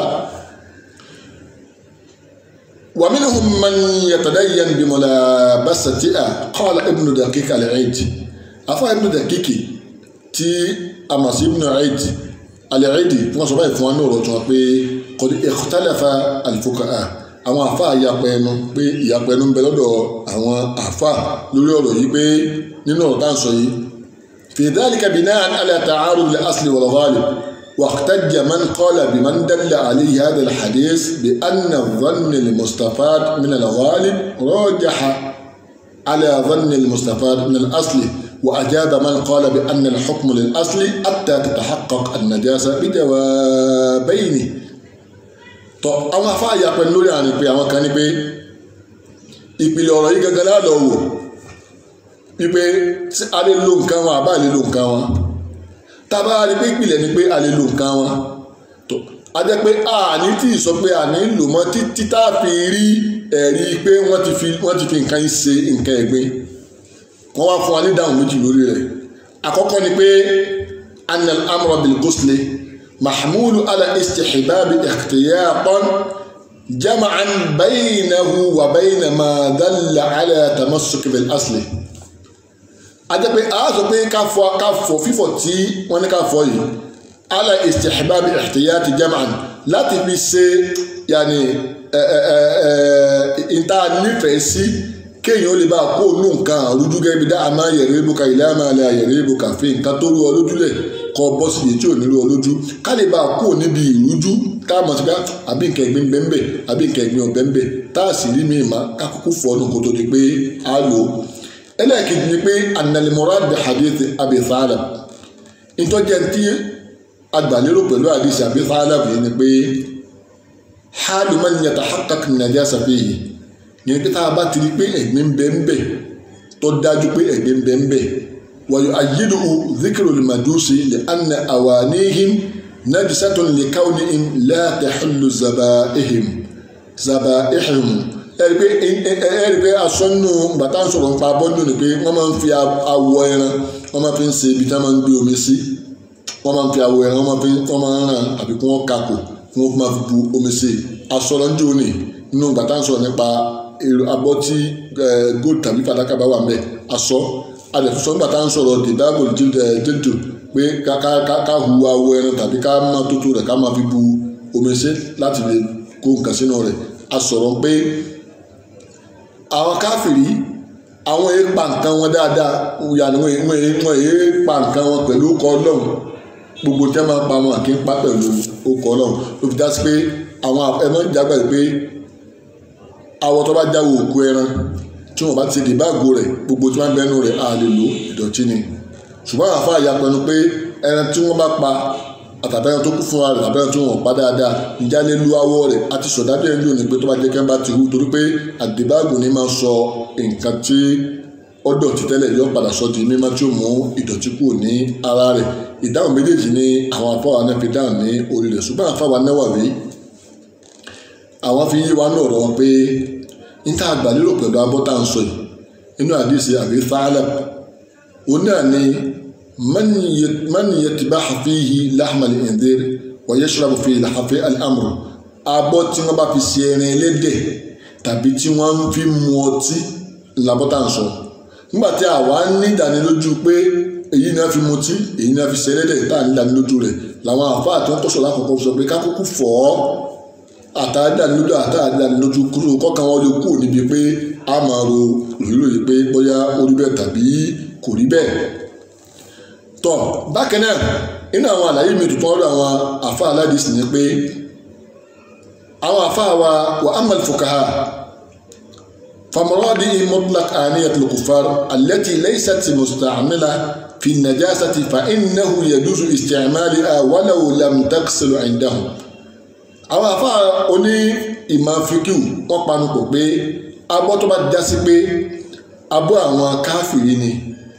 B: ومنهم من يتدين بملابستها قال ابن دقيق العيد أفا ابن دقيق تي أمس ابن عيد العيد wọ́n sọ báyìí fún wa ní ọ̀rọ̀ tí wọ́n pé قد اختلف الفقهاء àwọn àfa ìyapẹ̀ ẹnu pé ìyapẹ̀ ẹnu ń bẹ lọ́dọ̀ àwọn àfa lórí ọ̀rọ̀ yìí pé nínú ọ̀rọ̀ tá à ń sọ yìí في ذلك بناء على تعارض الأصل والغالب واحتج من قال بمن دل عليه هذا الحديث بأن الظن المستفاد من الغالب راجح على ظن المستفاد من الأصل وأجاب من قال بأن الحكم للأصل حتى تتحقق النجاسة بجوابين tọ àwọn afáàyà pẹ̀lú lórí àrùn pé àwọn kan ní pé ìpìlẹ̀ ọ̀rọ̀ yìí gẹ́gẹ́ lálọ́ wò wípé tí a lè lo nǹkan wọn àbá lè lo nǹkan wọn tábà rí pé ìpìlẹ̀ ni pé a lè lo nǹkan wọn tó a jẹ́ pé a ní tí ì sọ pé a ní lò mọ́ títí tá a fi rí ẹ̀rí pé wọ́n ti fi wọ́n ti fi nǹkan yìí ṣe nǹkan ẹ̀gbin wọ́n wá fún wa ní dáhùn méjì lórí rẹ̀ àkọ́kọ́ ni pé anal amra bil ghusli محمول على استحباب احتياطا جمعا بينه وبين ما دل على تمسك بالاصل ajẹ́pẹ́ a sọ pé ká fọ ká fọ fífọ̀ tí wọ́n ní ká fọ yìí ala istihbab ihtiyati jam'an láti fi ṣe yàní ẹ ẹ ẹ ẹ ìta nífẹ̀ẹ́ sí kéèyàn ó lè bá a kó nù nǹkan àrùjú gẹ́gẹ́ bí dáa máa yẹ̀rẹ́ ibùkà ilé àmà alẹ́ àyẹ̀rẹ́ ibùkà fi nǹkan tó rú ọ lójúlẹ̀ kọ bọ́ sí iye tí ò ní rú ọ lójú ká lè bá a kó níbi ìrújú tá a mọ̀ sí ká àbí nǹkan ẹ̀gbin bẹ́ńbẹ́ àbí nǹkan ẹ̀gbin ọ̀bẹ́ńbẹ́ tá a sì rí mi mà ká kúkú fọ́ ọ́nù kó tó di pé a lò ó. ẹlẹ́ẹ̀kejì ni pé analimora bi hadith Abi Thalab ìtọ́jẹ́ tí agbàlérò pẹ̀lú hadith Abi Thalab yìí ni pé halu man yatahaqqaq najasa fihi yẹn pé tá a bá ti rí pé ẹ̀gbin bẹ́ńbẹ́ tó dájú pé ẹ̀gbin bẹ́ńbẹ́ wàyò ayélu zikiru limadusi lè anna awanihim najisatun lè kawnihim la tahillu zabaihim zabaihim ẹ̀rí pé ẹ̀rí pé asọ́nù bàtà ń sọ̀rọ̀ nípa abọ́dún ni pé wọ́n máa ń fi awọ ẹran wọ́n máa fi ń ṣe ibi tí wọ́n máa ń gbé omi sí wọ́n máa ń fi awọ ẹran wọ́n máa fi wọ́n máa ń ràn àbí kí wọ́n kakò kí wọ́n máa fi bu omi sí asọ́nù ń jóni nínú bàtà ń sọ̀rọ̀ nípa abọ́ tí gold tàbí fàdákà bá wà mẹ́ aṣọ adẹ̀fúnṣọ́ nígbà tá à ń sọ̀rọ̀ dìdáàbò jẹ́jọ́ pé ká hu awọ ẹran tàbí ká máa tótó rẹ̀ ká máa fi bu omi sí láti lè kó nǹkan sínú rẹ̀ a sọ̀rọ̀ pé àwọn káfìrí àwọn èé pa nǹkan wọn dáadáa yàrá wọn èé pa nǹkan wọn pẹ̀lú ọkọ̀ ọlọ́run gbogbo tí wọ́n máa pa wọn kì í pa pẹ̀lú ọkọ̀ ọlọ́run ló fi dá sí pé àwọn ẹ̀mọ́ ìjàgbá yìí pé awọ tó bá jáwọ́ òkú ẹran tí wọn bá ti di báàgò rẹ̀ gbogbo tí wọn bẹnu rẹ̀ á lè lò ìdọ̀tí ni ṣùgbọ́n àwọn afá ya pẹnu pé ẹran tí wọ́n bá pa àtàbẹ́rẹ́ tó kú fún wa rẹ̀ àbẹ́rẹ́ tí wọ́n pa dáadáa ìjà lè lu awọ rẹ̀ àti sọ̀dájú ẹ̀ ń lò ní pé tó bá jẹ́ kẹ́ ń bá ti hu torí pé àdìbáàgò ni máa ń sọ nǹkan tí ó dọ̀tí tẹ́lẹ̀ yóò padà sọ di mímọ́ tí ó mú ìdọ̀tí kúrò ní ara rẹ̀ ìdáhùn méjèèjì ni àwọn afáwa náà fi dáhùn ní orí rẹ̀ ṣùgbọ́n afáwa Nawawi àwọn fi yí wa ní ọ̀rọ̀ wọn pé níta àgbàlérò pẹ̀lú abọ́tà ń sọ yìí inú àdìsí Abi Thalab òun náà ni man yatbahu fihi lahma al-khinzir wa yashrabu fihi lahafi al-amr abọ́ tí wọ́n bá fi ṣe ẹran ẹlẹ́dẹ̀ tàbí tí wọ́n fi mu ọtí làbọ́tà ń sọ nígbà tí àwa ní ìdánilójú pé èyí ni wọ́n fi mutí èyí ni wọ́n fi ṣe ẹlẹ́dẹ̀ tá à ní ìdánilójú rẹ̀ làwọn àfáà tí wọ́n tọ́sọ̀ lákòókò sọ pé kákókò fọ́ ọ́ àtàdánilójú àtàdánilójú kúrò kọ́kàn wọn lè kúrò níbi pé a máa ro òrìrò yìí pé bóyá ó rí bẹ́ẹ̀ tàbí kò rí bẹ́ẹ̀. tọ́ bákan náà nínú àwọn àlàyé mi tuntun ọ̀rọ̀ àwọn àfa aládìsí ni pé àwọn àfa wa wà á mọ̀lẹ́ fuqaha famuradi mutlaq aniyat al-kuffar allati laysat musta'mila fi najasati fa innahu yajuzu isti'maliha walaw lam taghsil 'indahum àwọn àfa oní ìmọ̀ fíkìú wọ́n panu pọ̀ pé abọ́ tó bá já sí pé abọ́ àwọn káfìrí ni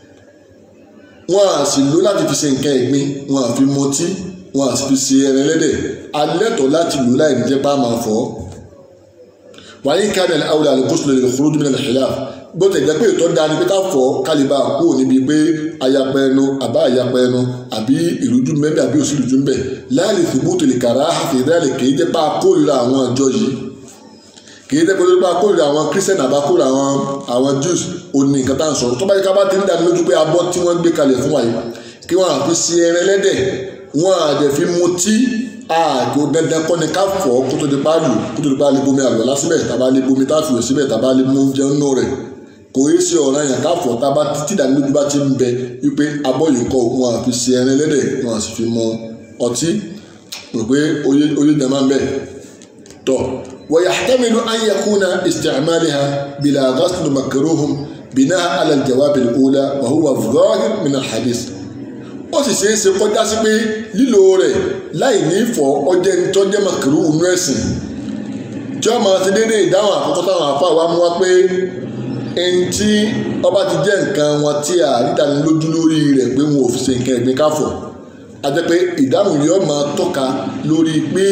B: wọ́n á sì lò láti fi ṣe nǹkan ẹ̀gbin wọ́n á fi mọtí wọ́n á sì fi ṣe ẹran ẹlẹ́dẹ̀ alẹ́tọ̀ láti lò láì ní jẹ́ bá máa fọ́ wàyí kánẹ̀lì awùlà àlùkòsùlẹ̀ lè kúrò dúmínà khilaf bó tẹ̀ jẹ́ pé ètò dáa ni pé ká fọ̀ kálíbà kúrò níbi pé ayapẹ ẹnu àbá ayapẹ ẹnu àbí ìrújú mẹ́bẹ̀ àbí òsìlújú mẹ́bẹ̀ láàlì fìbútò lè kàrá àfìdálẹ̀ kì í jẹ́ pa kórìíra àwọn ọjọ́ yìí kì í jẹ́ pé pa kórìíra àwọn christian àbá kórìíra àwọn àwọn jews òní nǹkan tá à ń sọ̀rọ̀ tó bá yẹ ká bá ti ń dání lójú pé abọ́ tí wọ́n gbé kalẹ̀ fún wa yìí kí wọ́n àfi sí ẹran ẹlẹ́dẹ̀ wọ́n àdẹ̀ fi mutí àgò dandan kọ́ni ká fọ̀ kó tó di pa lù kó tó di pa lè bomi àlọ́lá síbẹ̀ tàbá lè bomi táfìwé síbẹ̀ tàbá lè mú jẹun nù rẹ̀ kò yé ṣe ọ̀ràn yẹn ká fọ̀ tábà títí ìdánilójú bá ti ń bẹ wípé abọ́ yìí kọ́ wọn àfi ṣe ẹran ẹlẹ́dẹ̀ wọn àti fi mọ ọtí rò pé oyé oyé dẹ̀ máa ń bẹ̀ tọ̀ ويحتمل أن يكون استعمالها بلا غسل مكروه بناء على الجواب الأولى وهو الظاهر من الحديث ó sì ṣeé ṣe kọjá sí pé lílo rẹ̀ láì ní fọ ọjẹ́ nítọ́jẹ́ màkìrú inú ẹ̀sìn tí wọ́n máa ti dédé ìdáhùn àkọ́kọ́ táwọn àfa wa mú wá pé ẹni tí ọba ti jẹ́ nǹkan wọn tí a rídánilójú lórí rẹ̀ pé wọn ò fi ṣe nǹkan ẹ̀gbin káfọ̀ a jẹ́ pé ìdáhùn yóò máa tọ́ka lórí pé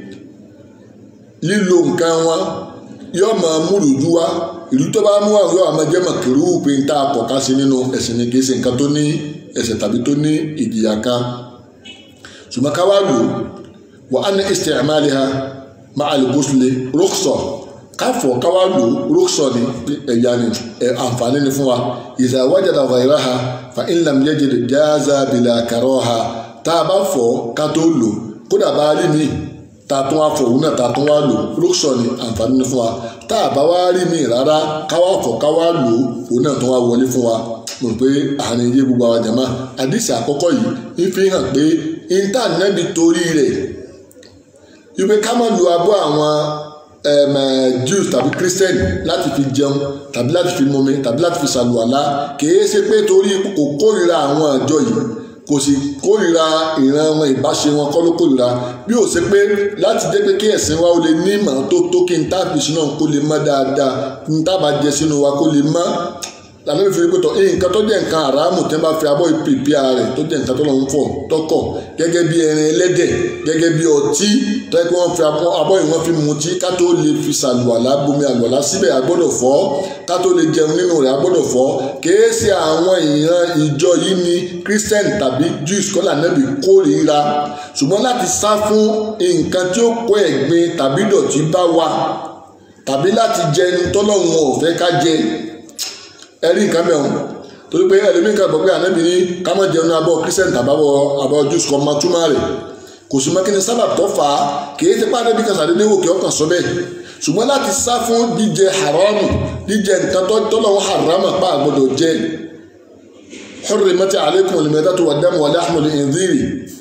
B: lílo nǹkan wọn yóò máa múlùú wá ìlú tó bá mú àwọn yóò máa jẹ́ màkìrú pé ń tá a kọ̀ ká sí nínú ẹ̀sìn ni kì í ṣe nǹkan tó ní ẹ̀ṣẹ̀ tàbí tó ní ìjìyà kan ṣùgbọ́n ká wá lò wà á ní isti'maliha ma'al ghusli rukhsa káfọ̀ ká wá lò rukhsa ni ẹ̀yà ni àǹfààní ni fún wa idha wajada ghayraha fa in lam yajid jaza bila karaha tá a bá fọ̀ ká tó lò kódà bá rí mi tá a tún wá fọ̀ òun náà tá a tún wá lò rukhsa ni àǹfààní ni fún wa tá a bá wá rí mi rárá ká wá fọ̀ ká wá lò òun náà tún wá wọlé fún wa mo rò pé àárín iye gbogbo àwọn jàmá àdìsí àkọ́kọ́ yìí ń fi hàn pé intanẹ́ẹ̀tì torí rẹ̀ wípé ká má lu abọ́ àwọn Jews tàbí Christian láti fi jẹun tàbí láti fi mumi tàbí láti fi ṣàlùwàlá kìí ṣe pé torí kò kórìíra àwọn àjọ yìí kò sì kórìíra ìran wọn ìbáṣe wọn kọ́ ló kórìíra bí ó ṣe pé láti jẹ́ pé kí ẹ̀sìn wa ó lè ní ìmọ̀ tó tó kí n tá fi sínú kó lè mọ́ dáadáa kí n tá bá jẹ sínú wa kó lè mọ́ lànà ìfi rí pẹ̀tọ̀ nǹkan tó jẹ́ nǹkan àràmù tí wọ́n bá fi abọ́ ìpèpè rẹ̀ tó jẹ́ nǹkan tó lọ́n fọ̀ tọkọ̀ gẹ́gẹ́ bí ẹran ẹlẹ́dẹ̀ gẹ́gẹ́ bí ọtí tó yẹ kí wọ́n fi abọ́ yìí wọ́n fi mutí ká tó lè fi ṣàlùwàlá bomi àlùwàlá síbẹ̀ agbọ́dọ̀ fọ̀ ká tó lè jẹun nínú rẹ̀ agbọ́dọ̀ fọ̀ kìí ṣe àwọn ìran ìjọ yìí ni Christian tàbí Jews kọ́là nẹ́bí kórìíra ṣùgbọ́n láti sá fún nǹkan tí ó kó ẹ̀gbin tàbí dọ̀tí bá wa tàbí láti jẹun tọ́lọ́run ò fẹ́ ká jẹ ẹrí nǹkan mẹ́wọ̀n torí pé ẹlẹ́mí kan gbọ́ pé ànábì ní ká má jẹun abọ́ christian tàbábọ̀ abọ́ jews kan máa túmọ̀ rẹ̀ kò sí mọ́kínní sábà tó fà á kì í ti pa ànábì kan sàdédé wò kí ọkàn sọ bẹ́ẹ̀ ṣùgbọ́n láti sá fún jíjẹ haramu jíjẹ nǹkan tó tọ́lọ́wọ́ haramu pa àgbọ̀dọ̀ jẹ hurrimat alaykum al-maytatu wad-damu wa lahmul khinziri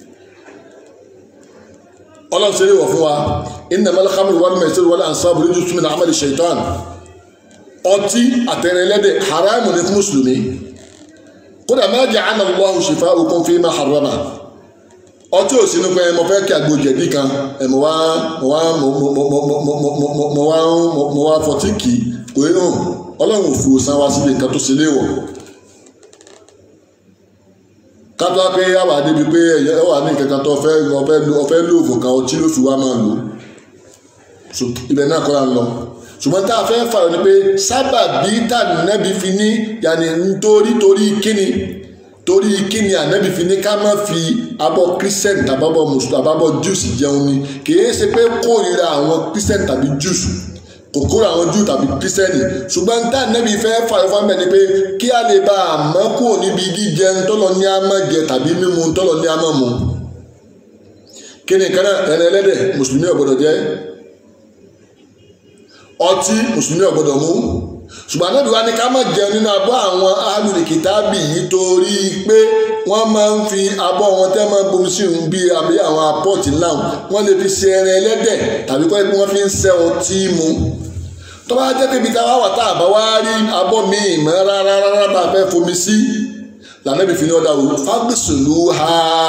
B: ọlọ́run ṣe é wọ̀ fún wa innamal khamru wal maisiru wal ansabu rijsun min amali shaitan ọtí àtẹrẹlẹ́dẹ̀ haramu ni fún mùsùlùmí kódà ma ja'ala Allahu shifa'akum fima harrama ọtí ò sínú pé mo fẹ́ kí àgbo jẹ̀dí kan mo wá mo wá mo wá mo wá fọtí kì í kò é hàn ọlọ́run ò fi òsán wá síbi nǹkan tó ṣe léwọ̀ kátó wá pé yàwá débi pé ẹ wà ní nǹkan kan tó ọfẹ́ ọfẹ́ lóògùn kan ọtí ló fi wá máa lò ibẹ̀ náà kọ́ la ń lọ ṣùgbọ́n tá a fẹ́ fààrọ̀ ni pé sábàbí tá ànábì fi ní yàní nítorí torí kíni torí kíni ànábì fi ní ká má fi abọ́ christian tàbábọ̀ mùsùlùmí àbábọ̀ jews jẹun ni kìí ṣe pé kórìíra àwọn christian tàbí jews kò kórìíra àwọn jews tàbí christian ṣùgbọ́n tá ànábì fẹ́ fààrọ̀ fún mi ni pé kí a lè bá a mọ́ kúrò níbi jíjẹun tọ́lọ ní a máa jẹ tàbí mímu tọ́lọ ní a máa mu kíni kan náà ẹni ẹlẹ́dẹ̀ mùsùlùmí ò gbọ́dọ̀ jẹ ọtí mùsùlùmí ọ̀gbọ́dọ̀ mú ṣùgbọ́n anábì wa ní ká má jẹun nínú abọ́ àwọn alùlùkìtàbì yìí torí pé wọ́n máa ń fi abọ́ wọn tẹ́ máa ń bomi sí ìhun bíi àbí àwọn apọ́ọ̀tì ńlá wọn lè fi ṣe ẹran ẹlẹ́dẹ̀ tàbí kọ́ ẹ pé wọ́n fi ń ṣẹ́ ọtí mu tó bá jẹ́ pé ibi tá a wá wà tá a bá wá rí abọ́ míì mọ́ rárá rárá bá a fẹ́ fomi sí lànàbì fi ní ọ̀dà wò fagbèsòlù ha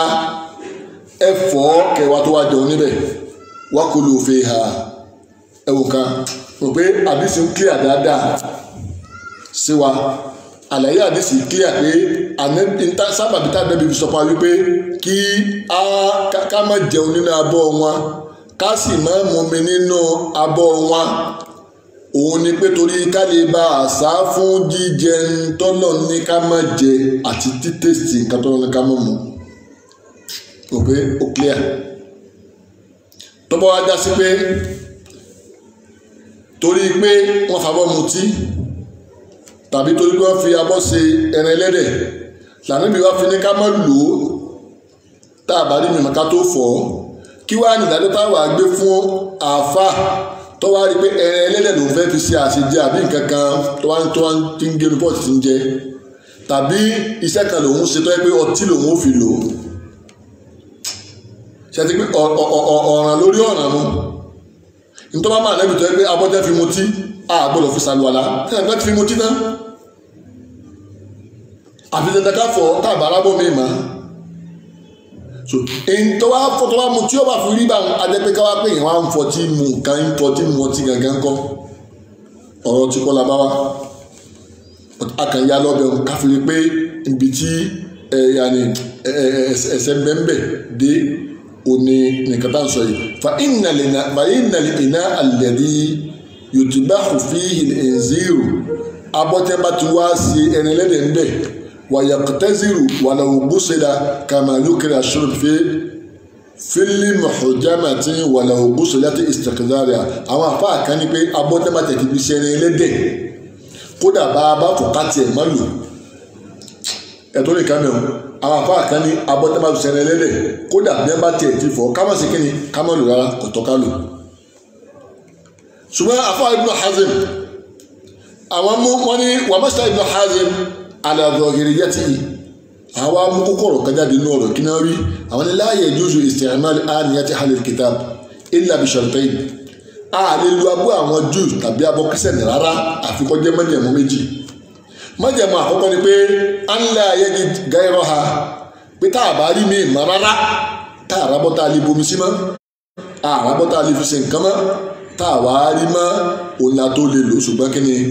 B: ẹ̀fọ́ kẹwàá tó wá jẹun níbẹ̀ wákòlò òfin ha ẹ̀wò kan rò pé àdìsí ń clear dáadáa sí wa àlàyé àdìsí clear pé ànẹ́bí sábàbí tá a dẹ́bi fi sọ fún wa wípé kí a ká má jẹun nínú abọ́ wọn ká sì má mumi nínú abọ́ wọn òun ni pé torí ká lè bá àṣà fún jíjẹ tọ́lọ̀ ní ká má jẹ àti títẹ̀sì nǹkan tọ́lọ̀ ní ká má mu rò pé ó clear tọ́bọ̀ wá já sí pé torí pé wọ́n fàbọ̀ mutí tàbí torí pé wọ́n fi abọ́ ṣe ẹran ẹlẹ́dẹ̀ lànàbí wá fi ní ká má lò ó tá a bá rí mímọ́ ká tó fọ̀ ọ́ kí wàá nìdájọ́ táwa gbé fún àáfàá tó wá rí pé ẹran ẹlẹ́dẹ̀ ló ń fẹ́ fi ṣe àṣejẹ àbí nǹkan kan tó wá tó wá ti ń gé ní pọ́ọ̀tì ti ń jẹ tàbí iṣẹ́ kan lòun ṣe tó yẹ pé ọtí lòun ò fi lò ó ṣe ti pé ọ̀ràn lórí ọ̀ràn mu nítorí wọn máa nẹ́bi tó yẹ pé abọ́jẹ́ fi mutí a gbọ́dọ̀ fi ṣàlùwàlá ẹ̀ ẹ̀ ti fi mutí náà àfi dandan ká fọ táàbà arábọ̀ mi mà so èyí tó wá fọ tó wá mu tí ó bá fi rí bá wọn adẹ́pẹ́ ká wá pé èèyàn wá ń fọ tí mu nǹkan ń fọ tí mu ọtí gangan kọ́ ọ̀rọ̀ tí kọ́ la bá wá akànyà lọ́bẹ̀ ká fi rí pé ibi tí ẹ̀yàní ẹ̀sẹ̀ mbẹ́mbẹ́ dé òní nìkan tá à ń sọ yìí fa ìnàlẹ̀ iná àlẹ́dí yòtúbá òfin ìzírù abọ́tẹ́bá ti wá sí ẹni lẹ́dẹ̀ ń bẹ̀ wàyàkùtẹ́zìrù wàlàwùgbùsẹ̀dá kàmàlùkìrà ṣùrùfẹ́ fílí mọ̀hùjámàtì wàlàwùgbùsẹ̀dá ti ìsìtàkìdáríà àwọn afá kan ní pé abọ́tẹ́bá tẹ̀ ti fi ṣe ẹni lẹ́dẹ̀ kódà bá a bá fò káàtì ẹ̀ má lò ẹ̀tọ́ lè ká mẹ́wọ̀n àwọn afá kan ní abọ́tẹ́bá ti ṣe ẹni lẹ́dẹ̀ kódà bí ẹ bá tiẹ̀ ti fọ́ ká má sí kíni ká má lò rárá kò tọ́ ká lò ṣùgbọ́n afá Ibn Hazm àwọn mú wọn ní wàmásítà ibn hazim aladọ̀gẹ̀rẹ̀ yẹtì yìí àwọn amú kókòrò kájà di inú ọ̀rọ̀ kíná rí àwọn ní láàyè jùzù isti'mal àníyàtì halil kitab illa bi shartayn a lè lu abọ́ àwọn jews tàbí abọ́ kírísítẹ̀nì rárá àfikọ́ jẹ́ májẹ̀mú méjì májẹ̀mú àkọ́kọ́ ni pé à ń lé ayé di gáírọ́ ha pé tá a bá rí mi mọ́ rárá tá a rábọ́ tá a lè bomi sí mọ́ a rábọ́ tá a lè fi ṣe nǹkan mọ́ tá a wá rí mọ́ òun la tó lè lò ṣùgbọ́n kí ni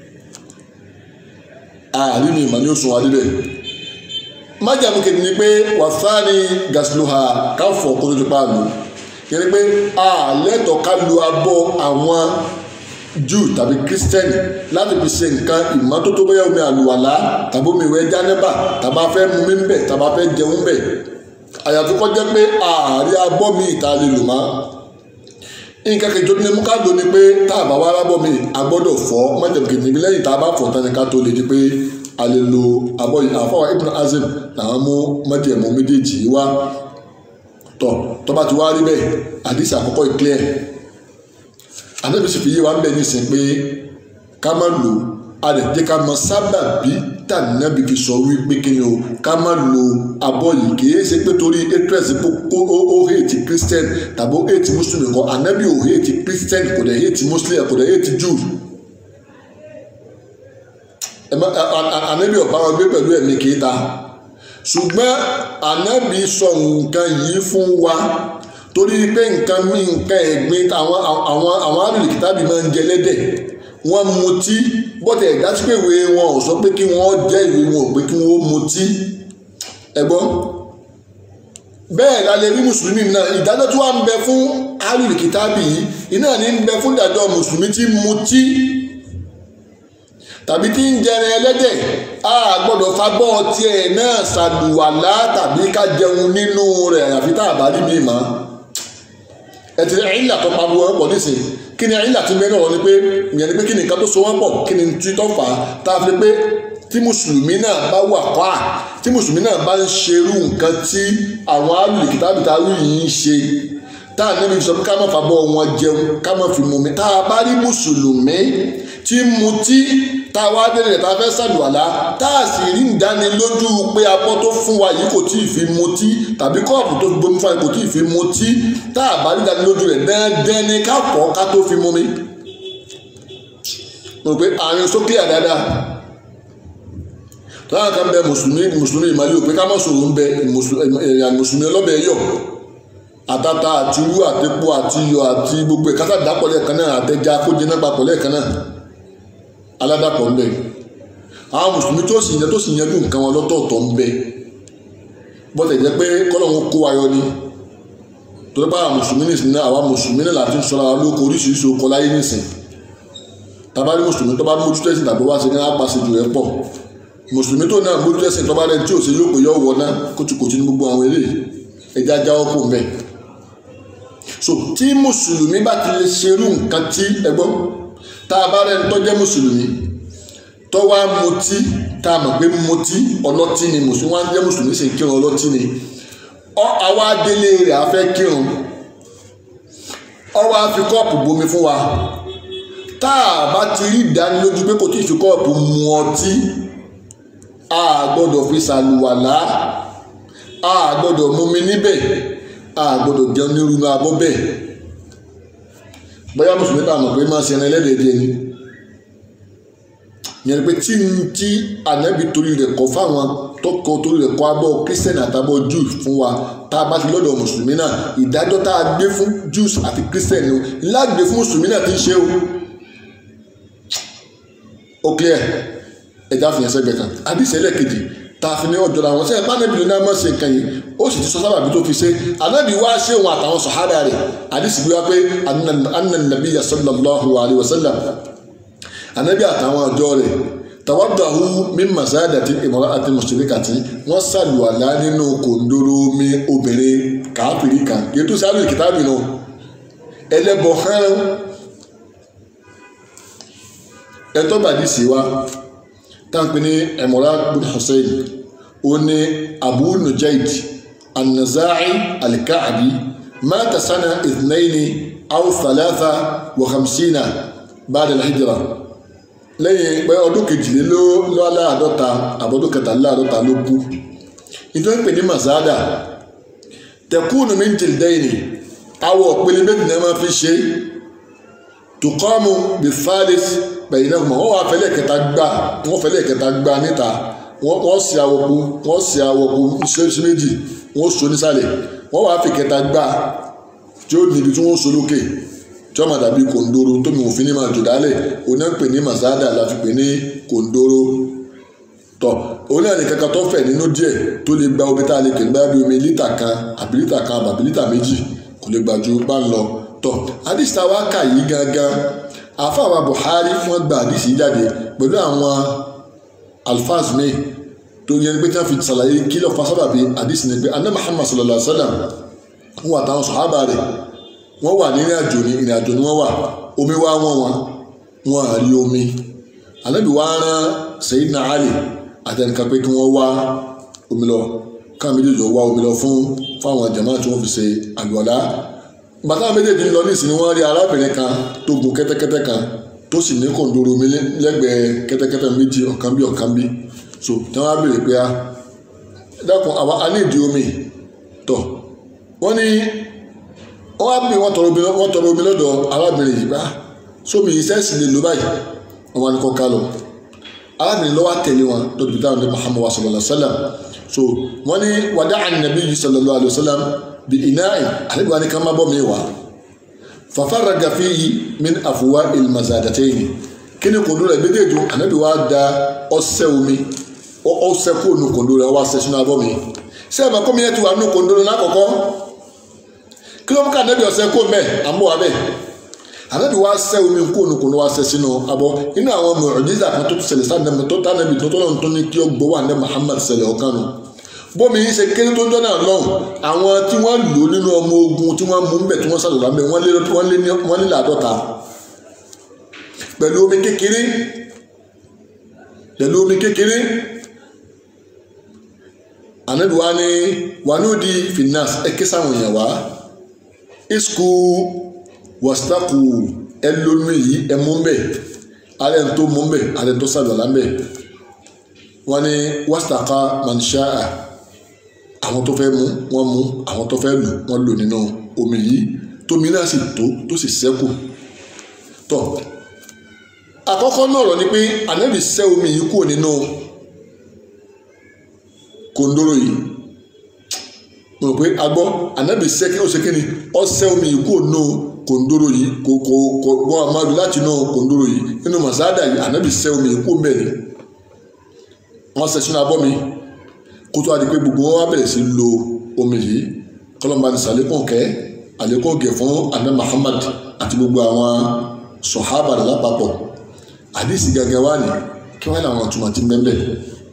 B: ààrí mi ìmọ̀ ní oṣù wa níbẹ̀ májàmú kejì ni pé wàsáni gasiluha káfọ̀ kó tó ti pa àlù yẹn ni pé àlẹ́tọ̀ ká lu abọ́ àwọn Júù tàbí kírísítẹ́nì láti fi ṣe nǹkan ìmọ́tótó bóyá omi àlùwàlá tàbí omi ìwẹ̀ jánẹ́bà tàbá fẹ́ mu mi ń bẹ̀ tàbá fẹ́ jẹun bẹ̀ àyàfi kó jẹ́ pé ààrí abọ́ mi ìta lè lò má nǹkan kejì tó ní mú ká lò ní pé tá a bá wá rábọ̀ mi a gbọ́dọ̀ fọ̀ májèmú kejì níbi lẹ́yìn tá a bá fọ̀ tán ni ká tó lè di pé a lè lo abọ́ yìí àfọwọ́ Ibn Hazm làwọn mú májèmú méjèèjì wá tọ̀ tó bá ti wá rí bẹ́ẹ̀ àdìsí àkọ́kọ́ ìclear ànábì sì fi yé wa ń bẹ nísìnyí pé ká má lò a lè jẹ́ ká mọ sábàbí tànàbì fi sọ wípé kí ni o ká má lo abọ́ yìí kìí ṣe pé torí atres ó ó hate christian tàbí ó hate muslim nǹkan ànábì ò hate christian kò dẹ̀ hate muslim kò dẹ̀ hate jew ànábì ọ̀bá wọn gbé pẹ̀lú ẹ̀mí kìí ta ṣùgbọ́n ànábì sọ nǹkan yìí fún wa torí pé nǹkan mí nǹkan ẹ̀gbin àwọn àwọn àwọn alùpùpù máa ń jẹ lẹ́dẹ̀ wọ́n mutí bọ́tẹ̀ ẹ̀dá sí pé ìwé wọn ò sọ pé kí wọ́n jẹ́ ìwé wọn ò pé kí wọ́n mutí ẹ̀gbọ́n bẹ́ẹ̀ la lè rí mùsùlùmí náà ìdájọ́ tí wọ́n ń bẹ fún alùpùpù yìí iná ní ń bẹ fún ìdájọ́ mùsùlùmí tí mutí tàbí tí ń jẹrin ẹlẹ́dẹ̀ a gbọ́dọ̀ fagbọ́ tiẹ̀ náà ṣàlùwàlá tàbí ká jẹun nínú rẹ̀ àfi tá a bá rí mi mọ́ ẹtì ìlà tó pariwo wọn pọ̀ nísìnyí kí ni ìlà tí mẹ́rin ọ̀rọ̀ ni pé ìyẹn ni pé kí ni nǹkan tó so wọ́n pọ̀ kí ni tí tó fà á tá a fi pé tí mùsùlùmí náà bá wà kọ́ à tí mùsùlùmí náà bá ń ṣerú nǹkan tí àwọn alùpùpù tàbí tàbí yìí ń ṣe tá a níbi sọ pé ká má fàbọ̀ wọn jẹun ká má fi mumi tá a bá rí mùsùlùmí tí mutí tá a wá délé tá a fẹ́ ṣàlùwàlá tá a sì rí ìdánilójú pé abọ́ tó fún wa yìí kò tí ì fi mutí tàbí kọ́ọ̀pù tó gbomi fún wa kò tí ì fi mutí tá a bá rí ìdánilójú rẹ̀ dandan ni ká fọ̀ ká tó fi mumi. mo rò pé àárín sókè àdáadáa tọ́lá kan bẹ mùsùlùmí mùsùlùmí ìmàlẹ́ òpé ká má sòrò ń bẹ mùsùlùmí ọlọ́bẹ̀ yọ̀ àtàtà àti irú àtẹ̀pọ̀ àti iyọ̀ àti gbogbo ẹ̀ kásá dàpọ̀ lẹ́ẹ̀kan náà àtẹ̀já kó jiná papọ̀ lẹ́ẹ̀kan náà aládàpọ̀ ńbẹ àwọn mùsùlùmí tó sì yẹ tó sì yẹjú nǹkan wọn lọ́tọ̀ọ̀tọ̀ ńbẹ bọ́tẹ̀ jẹ́ pé kọ́lọ́hún kó wa yọ ni torí pé àwọn mùsùlùmí nìsín náà àwọn mùsùlùmí náà láti ń sọra wa lóko oríṣiríṣi okọ láyé nìsín tabali mùsùlùmí tó bá mójútó ẹ̀sìn tàbí wá sí ní apàṣẹjù ẹ̀ pọ̀ mùsùlùmí tó náà mójútó ẹ̀sìn tó bá rẹ̀ tí ò sí yóò pé yọ̀ wọ̀ náà kótìkótì ní gbogbo àwọn eléyìí ẹja jáwọ́ kò mẹ́ so tí mùsùlùmí bá ti lè ṣerú nǹkan tí ẹgbọ́n tá a bá rẹ̀ ń tọ́jẹ́ mùsùlùmí tó wá mutí tá a mọ̀ pé mutí ọlọ́tí ni mùsùlùmí wá ń jẹ́ mùsùlùmí sì ń kírun ọlọ́tí ni ọ àwa délé rẹ̀ á fẹ́ kírun ọ wá fi kọ́ọ̀pù bomi fún wa tá a bá ti rí ìdánilójú pé kò tí ì fi kọ́ọ̀pù mu ọtí a gbọ́dọ̀ fi ṣàlùwàlá a gbọ́dọ̀ mumi níbẹ̀ a gbọ́dọ̀ jẹun nírúnú abọ́ bẹ́ẹ̀ bóyá mùsùlùmí náà mọ̀ pé máa ṣe ẹran ẹlẹ́dẹ̀ẹ́dẹ́ ni yẹn pé tí n tí ànábì torí rẹ̀ kọ́ fáwọn tọkọ torí rẹ̀ kọ́ abọ́ kírísítẹ́nì àtàbọ̀ jews fún wa tá a bá ti lọ́dọ̀ mùsùlùmí náà ìdájọ́ tá a gbé fún jews àti kírísítẹ́nì o lágbè fún mùsùlùmí náà ti ń ṣe o ó clear ẹ̀dá fìyàn sẹ́gbẹ̀ẹ́ kan àdìsẹ́ lẹ́ẹ̀kejì tá a fi ní ọjọ́ làwọn sẹ́yìn pánẹ́bì ló ní àmọ́ ṣe nǹkan yìí ó sì ti sọ sábàbí tó fi ṣe ànábì wá ṣé òun àtàwọn sọ̀hádà rẹ̀ àdìsí bí wá pé anna sallallahu alayhi wa sallam anabi àtàwọn ọjọ́ rẹ̀ tàwádàhù min masadati imra'ati mushrikati wọ́n sàlùwàlá nínú kòndóró mi obìnrin káfìrí kan yẹtù sáré kìtàbì náà ẹlẹ́bọ hàn ẹtọ́ bàdí sí wa táǹpì ní Imran bin Hussein ó ní Abu Nujayd an-Naza'i al-Ka'bi mata sana ithnaini aw thalatha wa khamsina ba'da al-hijra lẹ́yìn pé ọdún kejìléláàádọ́ta àbọ̀dún kẹtàléláàádọ́ta ló kú nítorí pé ní masada tẹkùnù mi ń jìldẹ́yìn awọ pélé méjì náà máa fi ṣe tukọ́mù bí falis pẹ̀yìn náà mọ̀ wọ́n wá fẹ́lẹ̀ kẹta gbà wọ́n fẹ́lẹ̀ kẹta gbà níta wọ́n sì awọ́kú wọ́n sì awọ́kú ṣẹ́ṣẹ́ méjì wọ́n so nísàlẹ̀ wọ́n wá fi kẹta gbà tí ó níbi tí wọ́n so lókè tí wọ́n máa dàbí kòndóró tómi òfin ní máa jò dálẹ̀ òun náà ń pè ní masada la fi pè ní kòndóró tọ̀ òun náà ní kankan tó fẹ̀ nínú díẹ̀ tó lè gba omi tá a lè pè ní báyà bí omi lítà kan àbí lítà kan àbí lítà méjì kò lè gbà ju bá ń lọ tọ̀ àdìsí táwa kà yìí gangan àfàwà Buhari wọ́n gba àdìsí jáde pẹ̀lú àwọn alfaz mi tó yẹn pé tí wọ́n fi ṣàlàyé kí ló fa sábàbí àdìsí ni pé anna Muhammad sallallahu alaihi wa sallam wọn àtàwọn sọ̀hábà rẹ̀ wọ́n wà nínú àjò ní ìrìn àjò ni wọ́n wà omi wá wọ́n wọn wọn à rí omi Ànábì wá rán Sayyidina Ali àtẹnìkan pé kí wọ́n wá omi lọ káwọn méjèèjì wá omi lọ fún fáwọn jàmá tí wọ́n fi ṣe àlùwàlá bàtà méjèèjì ń lọ nísìnyí wọ́n rí arábìnrin kan tó gun kẹ́tẹ́kẹ́tẹ́ kan tó sì ní kòǹdóró omi lẹ́gbẹ̀ẹ́ kẹ́tẹ́kẹ́tẹ́ méjì ọ̀kan bí ọ̀kan bí so tí wọ́n á béèrè pé a dákun àwa a ní ìdí omi tọ̀ wọ́n ní wọ́n wá bí wọ́n tọrọ omi wọ́n tọrọ omi lọ́dọ̀ arábìnrin yìí bá sómi ìṣẹ́sì lè lò báyìí wọ́n wá ní kọ́ ká lọ arábìnrin lọ́wọ́ tẹ̀lé wọn lọ́dọ̀ bí táwọn ní Muhammad wa sallallahu alayhi wa sallam so wọ́n ní wàdà ànàbí yìí sallallahu alayhi wa sallam bí iná ẹ̀ àlebi wa ní ká má bọ́ mi wá fafarraga fihi min afuwa ilmazadatayn kí ni kòndó rẹ̀ méjèèjì ànábì wa da ọsẹ omi ọsẹ kó nu kòndó rẹ̀ wá sẹ sínú abọ́ mi sẹ́ẹ̀mà kọ́mi yẹn ti wà nù kòndó rẹ̀ lákọ̀ọ́kọ́ kí ló mú ká ànábì ọsẹ kó mẹ́ àmọ́ wa bẹ́ẹ̀ ànábì wa sẹ omi kó nu kòndó wa sẹ sínú abọ́ inú àwọn mọ̀ọ́dísà kan tó ṣẹlẹ̀ sáà nẹ́mi tó tánàbì tó tọ́lọ́ tó ní kí ó gbọ́ wà ní Muhammad ṣẹlẹ̀ ọ̀kan nù bómi yìí ṣe kéré tó ń dọ́nà lọ́hùn àwọn tí wọ́n lò nínú ọmọ ogun tí wọ́n mú bẹ̀ tí wọ́n sàlọ̀ lábẹ́ wọ́n lé wọ́n lé láàdọ́ta pẹ̀lú omi kékeré pẹ̀lú omi kékeré ànábi wa ni wanudi finas ẹkẹ sáwọn èèyàn wá isku wastaku ẹlòmí yìí ẹmú bẹ alẹ́ ń tó mú bẹ alẹ́ ń tó sàlọ̀ lábẹ́ wọ́n ní wastaka manshaa àwọn tó fẹ́ mú wọ́n mú àwọn tó fẹ́ lò wọ́n lò nínú omi yìí tómi náà sì tó tó sì sẹ́kù tọ́ àkọ́kọ́ náà rọ̀ ni pé ànábì sẹ́ omi yìí kúrò nínú kòndóró yìí mo rò pé a gbọ́ ànábì sẹ́ kí ó ṣe kí ni ó sẹ́ omi yìí kúrò nínú kòndóró yìí kò kò kò wọ́n a máa lò láti inú kòndóró yìí nínú màsáàdà yìí ànábì sẹ́ omi yìí kúrò mẹ́rin wọ́n sẹ́ sínú abọ́ mi kó tó a di pé gbogbo wọn wá bẹ̀rẹ̀ sí lo omi yìí kọlọ́mbà ní sàlékún kẹ́ àlékún kẹ́ fún àná Muhammad àti gbogbo àwọn sọ̀hábà rẹ̀ lápapọ̀ àdìsí gẹ́gẹ́ wá ní kí wọ́n làwọn ọ̀túnmọ̀ tí ń bẹ́ẹ̀ bẹ́ẹ̀.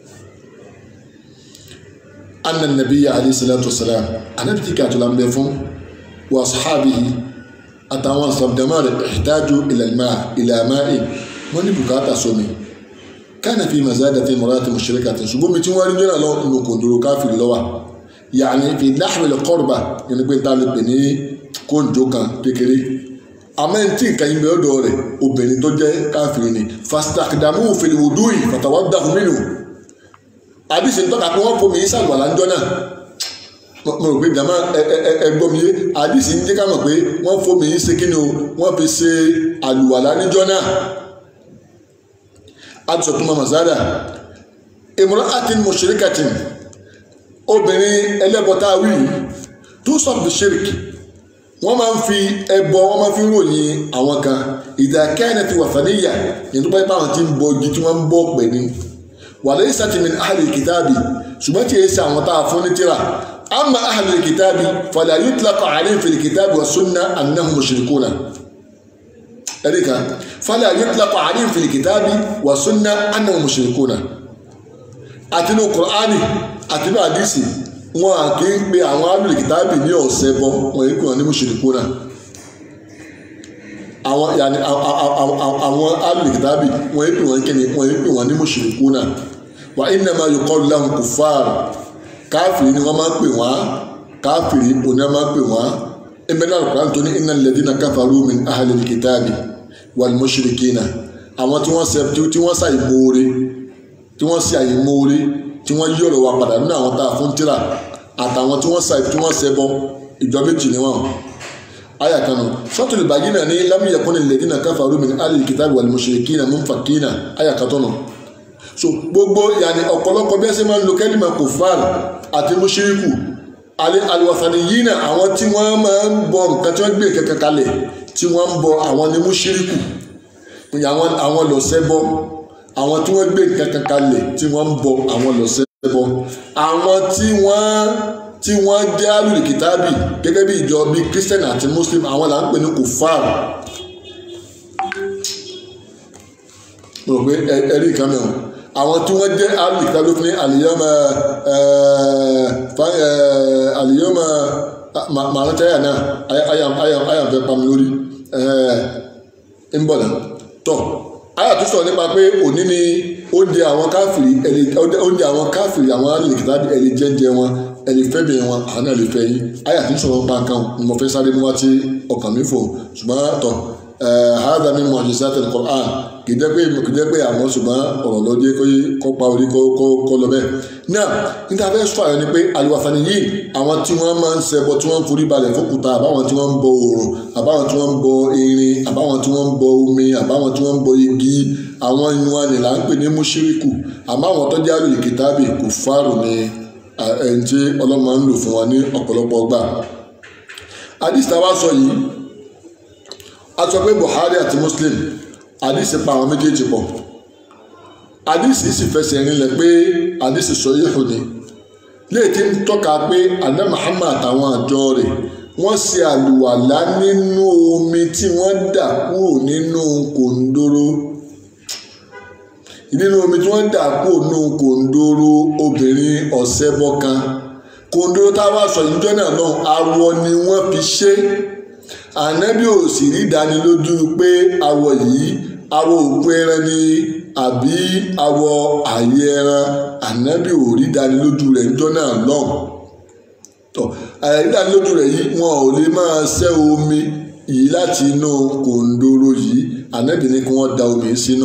B: anna nabiyya alayhi salatu wa salam anabi tí kàtó la ń bẹ fún wa sahabihi àtàwọn sọ̀dọ̀mọ́ rẹ̀ ihtaju ila al-ma' ila ma'in wọ́n ní bùkátà sómi kana fi mazadati imra'ati mushrikatin ṣùgbọ́n mi tí wọ́n rí jọ́nà lọ nínú kòndòrò káfíìrì lọ́wà yàní fi nahwi al-qurba yẹn pé tá a lè pè ní kóńjó kan kékeré amẹ́ntì nǹkan yìí bẹ́ẹ̀ dọ̀ rẹ̀ obìnrin tó jẹ́ káfíìrì ni fastakdamu fil wudu'i fatawaddahu minhu àdìsí tọ́ka pé wọ́n fomi sàlùwàlà ńjọ́ náà mo rò pé jama ẹgbọ́n mi yé àdìsí ń jẹ́ ká mọ̀ pé wọ́n fomi ṣe kí ni o wọ́n fi ṣe àlùwàlà níjọ́ náà àdìsọ̀ tó mọ̀ mọ̀sádà imra'atin mushrikatin obìnrin ẹlẹ́bọ̀tà wí tó sọ fi ṣírìkì wọ́n máa ń fi ẹbọ wọ́n máa fi ròyìn àwọn kan idha kanat wathaniya yẹn tó bá yẹ pé àwọn tí ń bọ igi tí wọ́n ń bọ pẹ̀ ni walaysat min ahli kitabi ṣùgbọ́n tí èsì àwọn tá a fún ní tíra amma ahli kitabi fala yutlaqu alayhim fil kitabi wa sunna annahum mushrikuna ẹ̀ríkà fala yutlaqu alayhim fil kitabi wa sunna annahum mushrikuna àti ní Qur'ani àti ní àdìsí wọn à kí ń pe àwọn ahli kitabi ní ọ̀sẹ̀ bọ wọn yìí kò wọn ní mushrikuna àwọn yàní àwọn ahli kitabi wọn yìí pè wọn kíni wọn yìí pè wọn ní mushrikuna wa innama yuqalu lahum kuffar káfìrí ni wọ́n máa ń pè wọ́n káfìrí òní wọ́n máa ń pè wọ́n ẹgbẹ́ náà kúrò tó ní innal ladhina kafaru min ahlil kitabi wal mushrikina àwọn tí wọ́n sẹ́ tí wọ́n sàyè móore tí wọ́n sì àyè móore tí wọ́n yí ọ̀rọ̀ wa padà nínú àwọn tá a fún tíra àtàwọn tí wọ́n sàyè tí wọ́n sẹ́ bọ́ ìjọ méjì ni wọ́n. aya kanu suratul bayyina ní lam yakunil ladhina kafaru min ahlil kitabi wal mushrikina munfakina aya katọ́nù so gbogbo yanni ọ̀pọ̀lọpọ̀ bí ẹ ṣe máa ń lo kẹ́lìmà kòfàr àti mùṣírìkù aliwasani yìí náà àwọn tí wọ́n máa ń bọ nǹkan tí wọ́n gbé kankan kalẹ̀ tí wọ́n ń bọ àwọn ní mùṣírìkù àwọn lọ́sẹ̀ bọ àwọn tí wọ́n gbé kankan kalẹ̀ tí wọ́n ń bọ àwọn lọ́sẹ̀ bọ àwọn tí wọ́n tí wọ́n jẹ́ alùlùkìtàbì gẹ́gẹ́ bí ìjọ bíi christian àti muslim àwọn là ń pè ní kòfàr mo rò pé ẹ̀rí kan mẹ́wọ̀n àwọn tí wọ́n jẹ́ alìkà ló fi ní àlìyọ́mọ àlìyọ́mọ màrántẹ́yà náà àyànfẹ́ pami lórí ń bọ̀ náà tọ̀ àyà tó sọ̀rọ̀ nípa pé òní ni oúnjẹ àwọn káfìrí oúnjẹ àwọn káfìrí àwọn alìkà tàbí ẹ̀lì jẹ́jẹ́ wọn ẹ̀lì fẹ́bẹ̀ wọn àwọn náà lè fẹ́ yín àyà tó sọ̀rọ̀ pa nǹkan mo fẹ́ sáré mú wá tí ọkàn mi fò ṣùgbọ́n tọ̀ hada min mu'jizat al-Qur'an kì í jẹ́ pé kì í jẹ́ pé àwọn ṣùgbọ́n ọ̀rọ̀ ló dé kó pa orí kó lọ bẹ́ẹ̀. náà níta fẹ́ sọ àyọ̀ ni pé àlùwàsàn yìí àwọn tí wọ́n máa ń ṣẹbọ tí wọ́n ń forí balẹ̀ fókùtà àbáwọn tí wọ́n ń bọ oòrùn àbáwọn tí wọ́n ń bọ irin àbáwọn tí wọ́n ń bọ omi àbáwọn tí wọ́n ń bọ igi àwọn ìwọ̀n ni là ń pè ní mùṣíríkù àmọ́ àwọn tó jẹ́ àlùlì kìtàbì kò fárò ni ẹni tí ọlọ́mọ ń lò fún wa ní ọ̀pọ̀lọpọ̀ gbà. àdìsí wa sọ yìí a sọ pé Buhari àti Muslim àdìsí pa àwọn méjèèjì pọ̀ àdìsí sì fẹsẹ̀ rinlẹ̀ pé àdìsí sọ yíhù ni léèkì ń tọ́ka pé àná Muhammad àtàwọn àjọ rẹ̀ wọ́n ṣe àlùwàlá nínú omi tí wọ́n dà kúrò nínú kòńdóró nínú omi tí wọ́n dà kúrò nínú kòńdóró obìnrin ọ̀sẹ̀ bọ́kan kòńdóró táwa sọ ìjọ náà náà awọ ni wọ́n fi ṣe é ànábì ò sì rí ìdánilójú pé awọ yìí awọ òkú ẹran ni àbí awọ àyè ẹran ànábì ò rí ìdánilójú rẹ̀ níjọ́ náà lọ́hùn tọ́ àyè ìdánilójú rẹ̀ yìí wọn ò lè máa ṣẹ́ omi yìí láti inú kòńdóró yìí ànábì ní kí wọ́n da omi sínú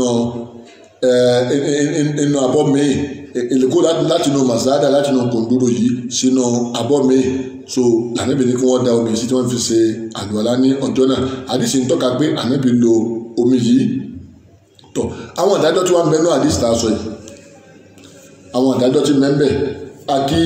B: inú abọ́ míì èlùkó láti inú màsáàdà láti inú kòńdóró yìí sínú abọ́ míì so ànábì ní kí wọ́n da omi sí tí wọ́n fi ṣe àlùwàlá ní ọjọ́ náà àdìsí ń tọ́ka pé ànábì lo omi yìí tọ̀ àwọn ìdájọ́ tí wọ́n ń bẹ náà àdìsí tá a sọ yìí àwọn ìdájọ́ tí mẹ́ńbẹ̀ àkí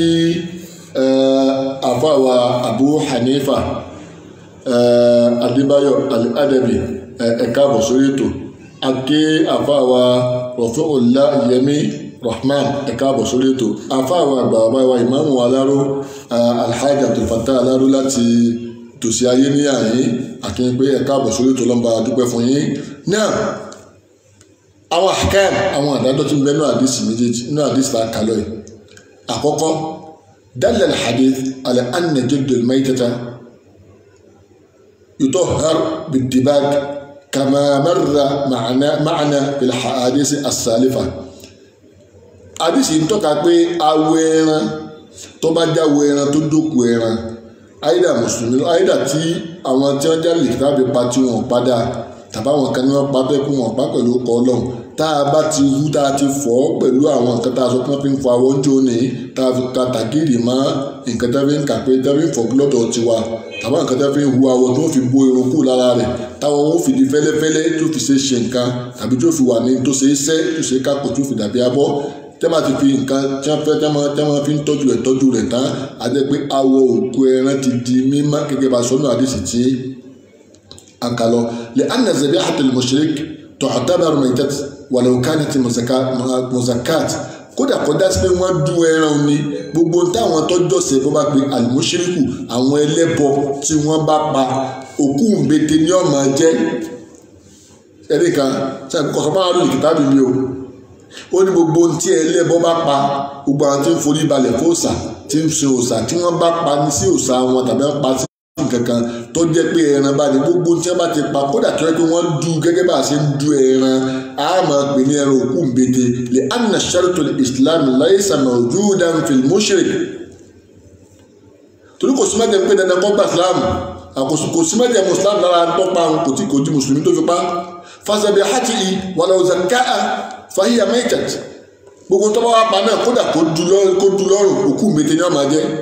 B: àfàwà Abu Hanifa Adébáyọ̀ Al-Adabi ẹ̀ka àbọ̀ sórí ètò àkí àfàwà Rafi'ullah Yẹmí rahman ẹ̀ka àbọ̀ sórí ètò àfáàwọn àgbà bàbá wa ìmáàmù aláró alhaji abdulfatah aláró láti tòsí ayé ní àyín àkíyàn pé ẹ̀ka àbọ̀ sórí ètò lọ́nba dúpẹ́ fún yín náà àwọn àkàm àwọn àdájọ́ tí ń bẹ nínú àdìsí méjèèjì nínú àdìsí tá a kà lọ yìí àkọ́kọ́ dalla al-hadith ala anna jildu al-maytata yutahhar bid-dibag kama marra ma'ana ma'ana fil ahadith as-salifa àdìsí ń tọ́ka pé awọ ẹran tó bá jáwọ ẹran tó dókú ẹran àyídà mùsùlùmí àyídà tí àwọn tí wọ́n já lè tàbí pa tí wọ́n padà tàbáwọn kan ní wọ́n pa bẹ́ẹ̀ kú wọn pa pẹ̀lú ọkọ̀ ọlọ́run tá a bá ti wú tá a ti fọ́ pẹ̀lú àwọn nǹkan tá a sọ pé wọ́n fi ń fọ àwọn oúnjẹ òní tá a fi ka tàgìrì mọ́ nǹkan tá a fi ń kà pé tá a fi ń fọ gbọ́dọ̀ tiwa tàbá nǹkan tá a fi ń hu awọ tó fi bo irun kù lára rẹ̀ táwọn ó fi di fẹ́lẹ́fẹ́lẹ́ tó fi ṣe ṣe nǹkan tàbí tó fi wà ní tó ṣe é sẹ́ tó ṣe é kápò tó fi dàbí abọ́ tẹ́mà ti fi nǹkan tí wọ́n fẹ́ tẹ́mà tẹ́mà fi ń tọ́jú rẹ̀ tọ́jú rẹ̀ tán á jẹ́ pé awọ òkú ẹran ti di mímọ́ gẹ́gẹ́ bá sọ́nù àdìsí tí a kà lọ lè anna zabihatul mushrik tu'tabar maytat walau kanat muzakat kódà kọjá sí pé wọ́n dún ẹran ni gbogbo táwọn tọ́jọ́sẹ̀ bó bá pe alimushiriku àwọn ẹlẹ́bọ tí wọ́n bá pa òkú ńbete ní ọmọ jẹ́ ẹ̀rí kan sẹ́yìn kọ̀sọ́ bá wà lórí kìtàbí mi o ó ní gbogbo ohun tí ẹlẹ́bọ bá pa gbogbo àwọn tí ń forí balẹ̀ fún òòṣà tí ń sin òòṣà tí wọ́n bá pa ní sí òòṣà wọn tàbí wọ́n pa sí kankan tó jẹ́ pé ẹran bá ní gbogbo tí wọ́n bá ti pa kódà tó yẹ pé wọ́n du gẹ́gẹ́ bá a ṣe ń du ẹran a máa pè ní ẹran òkú ńbete lè anna shartu islam laysa mawjudan fil mushrik torí kò sí mẹ́jẹ̀ pé dandan kọ́ gba islam àkóso kò sí mẹ́jẹ̀ muslim lára tó pa kò tí kò di mùsùlùmí tó fi pa fasabi hati walau zakaa fahiya maitat gbogbo tó bá wà pa náà kódà kó du lọ́rùn òkú ńbete ni wọ́n máa jẹ́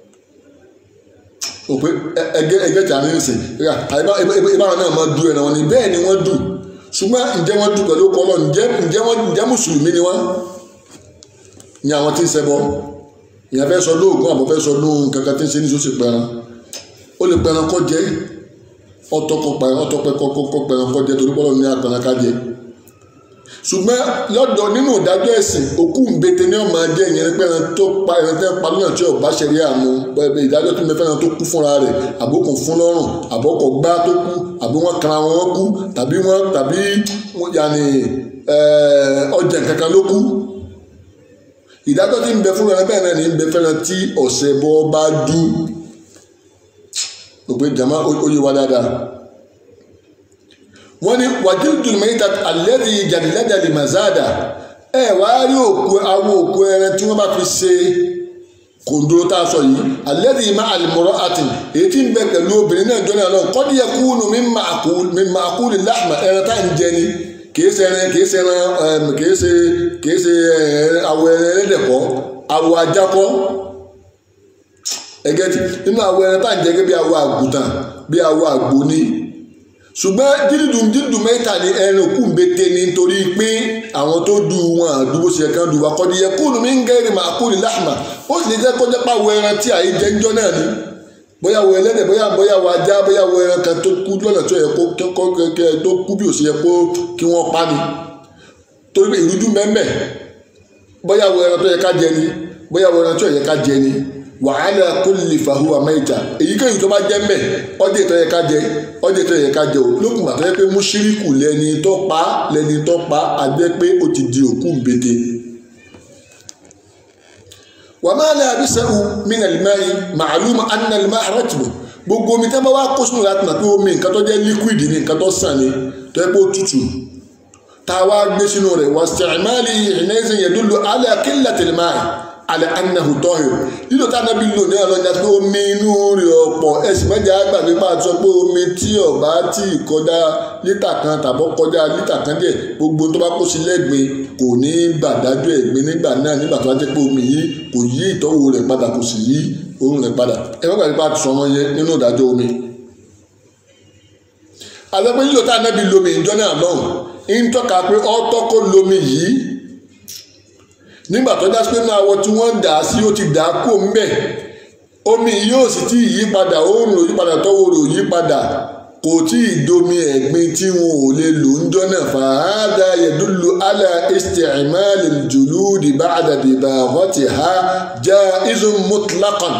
B: òpè ẹgẹ ẹgẹ tí a ní sè ìbáwọn náà máa du ẹran wọn ni bẹ́ẹ̀ ni wọ́n dù ṣùgbọ́n ǹjẹ́ wọ́n dù pẹ̀lú ọkọ lọ ǹjẹ́ ǹjẹ́ wọ́n ǹjẹ́ mùsùlùmí ni wọ́n ní àwọn tí ń ṣẹbọ ìyẹn fẹ́ sọ lóògùn àbọ̀ fẹ́ sọ lóhun kankan tí ń ṣe ní sọ́sì pẹran ó lè pẹran kọ́ jẹ́ ọtọkọ pẹran ọtọpẹ kọ́kọ́ pẹran kọ́ jẹ́ torí pọ́lọ́ ní apẹran ká jẹ ṣùgbọ́n lọ́dọ̀ nínú ìdájọ́ ẹ̀sìn òkú ńbete ní ọmọ ajẹ́ ìyẹn pé ẹran tó pa ẹran tẹ́ pa lọ́nà tí ọba ṣẹ̀rí àmú pẹ̀lú ìdájọ́ tó mẹ́fẹ́ ẹran tó kú fúnra rẹ̀ àbókùn fún lọ́rùn àbọ́kọ̀ gbá tó kú àbí wọ́n kan àwọn wọn kú tàbí wọ́n tàbí yàní ọjà kankan ló kú ìdájọ́ tí ń bẹ fún ẹran bẹ́ẹ̀ náà ní ń bẹ fẹ́ràn tí ọ̀sẹ̀ bọ́ bá dú òpè jama ó yé wa dáadáa wọ́n ní wàjíǹdùn mẹ́ta alẹ́dì jàdìlẹ́dà lè mazada ẹ wá rí òkú awọ òkú ẹran tí wọ́n bá fi ṣe kòndóró tá a sọ yìí alẹ́dì má àlùmọ́rọ́ àti èyí tí ń bẹ pẹ̀lú obìnrin náà jọ náà lọ kọ́dí yẹ kúnnù mi máa kú lè láàmà ẹran tá à ń jẹ ni kìí ṣe ẹran kìí ṣe ẹran kìí ṣe kìí ṣe awọ ẹran ẹlẹ́dẹ̀kọ́ awọ ajakọ́ ẹgẹ́tì nínú awọ ẹran tá à ń jẹ gẹ́gẹ́ bí awọ àgùntàn bí awọ àgbò ni ṣùgbọ́n dídùn dídùn mẹ́ta ni ẹran òkú ń bete ni nítorí pé àwọn tó du wọn àdúgbò ṣe kan du akọ́ni yẹ kúlù mí ń gẹ́rì máa kúlù láàmà ó sì lè jẹ́ kó jẹ́ pàwọ̀ ẹran tí àyè jẹ́ ńjọ́ náà ni bóyá wo ẹlẹ́dẹ̀ bóyá bóyá wo ajá bóyá wo ẹran kan tó kú lọ́nà tó yẹ kó kọ́ kẹ́kẹ́ tó kú bí ó ṣe yẹ kó kí wọ́n pa ni torí pé ìrújú mẹ́mẹ́ bóyá wo ẹran tó yẹ ká jẹ ni bóyá wo ẹran tó yẹ ká jẹ ni wàhálà kulli fahuwa maita èyíkéyìí tó bá jẹ́ mẹ́ ọdẹ tó yẹ ká jẹ ọdẹ tó yẹ ká jẹ o lókùn bàtà yẹ pé mùṣírìkù lẹni tó pa lẹni tó pa àgbẹ̀ pé ó ti di òkú mbete. wa ma la bisahu min al-ma'i ma'lum anna al-ma'a ratbu gbogbo omi tẹ́ bá wá kó sínú láti nà pé omi nǹkan tó jẹ́ liquid ni nǹkan tó sàn ni tó yẹ pé ó tutù tá a wá gbé sínú rẹ̀ wa isti'mali hina'izin yadullu ala qillati al-ma'i alẹ́ anahu tọ́hìn lílo tá a nábì lò ní ọlọ́jà pé omi inú rẹ̀ ọ̀pọ̀ ẹ̀sìn mẹ́jà gbàgbé bá a sọ pé omi tí ọ̀bá tí kọjá lítà kan tàbọ̀ kọjá lítà kan díẹ̀ gbogbo tó bá kó sí lẹ́gbẹ̀ẹ́ kò ní gbàdájú ẹ̀gbin nígbà náà nígbà tó bá jẹ́ pé omi yìí kò yí ìtọ́wò rẹ̀ padà kò sì yí òórùn rẹ̀ padà ẹ má gbàgbé bá a sọ wọn yẹn nínú ìdájọ́ omi. àgbẹ̀pẹ́ lílo tá a nábì lomi ìjọ náà lọ́hùn ń tọ́ka pé ọ́ tọ́kọ́ lomi yìí nígbà tó jásí pé náà awọ tí wọ́n dà á sí ó ti dà á kó mbẹ́ omi yóò sì tí ì yí padà òórùn ò yí padà tọ́wọ́ rò yí padà kò tí ì domi ẹ̀gbin tí wọn ò lè lò ń jọ́ náà fàádà yẹ̀dúlù alà isti'mal al-julud ba'da dibaghatiha jaizun mutlaqan.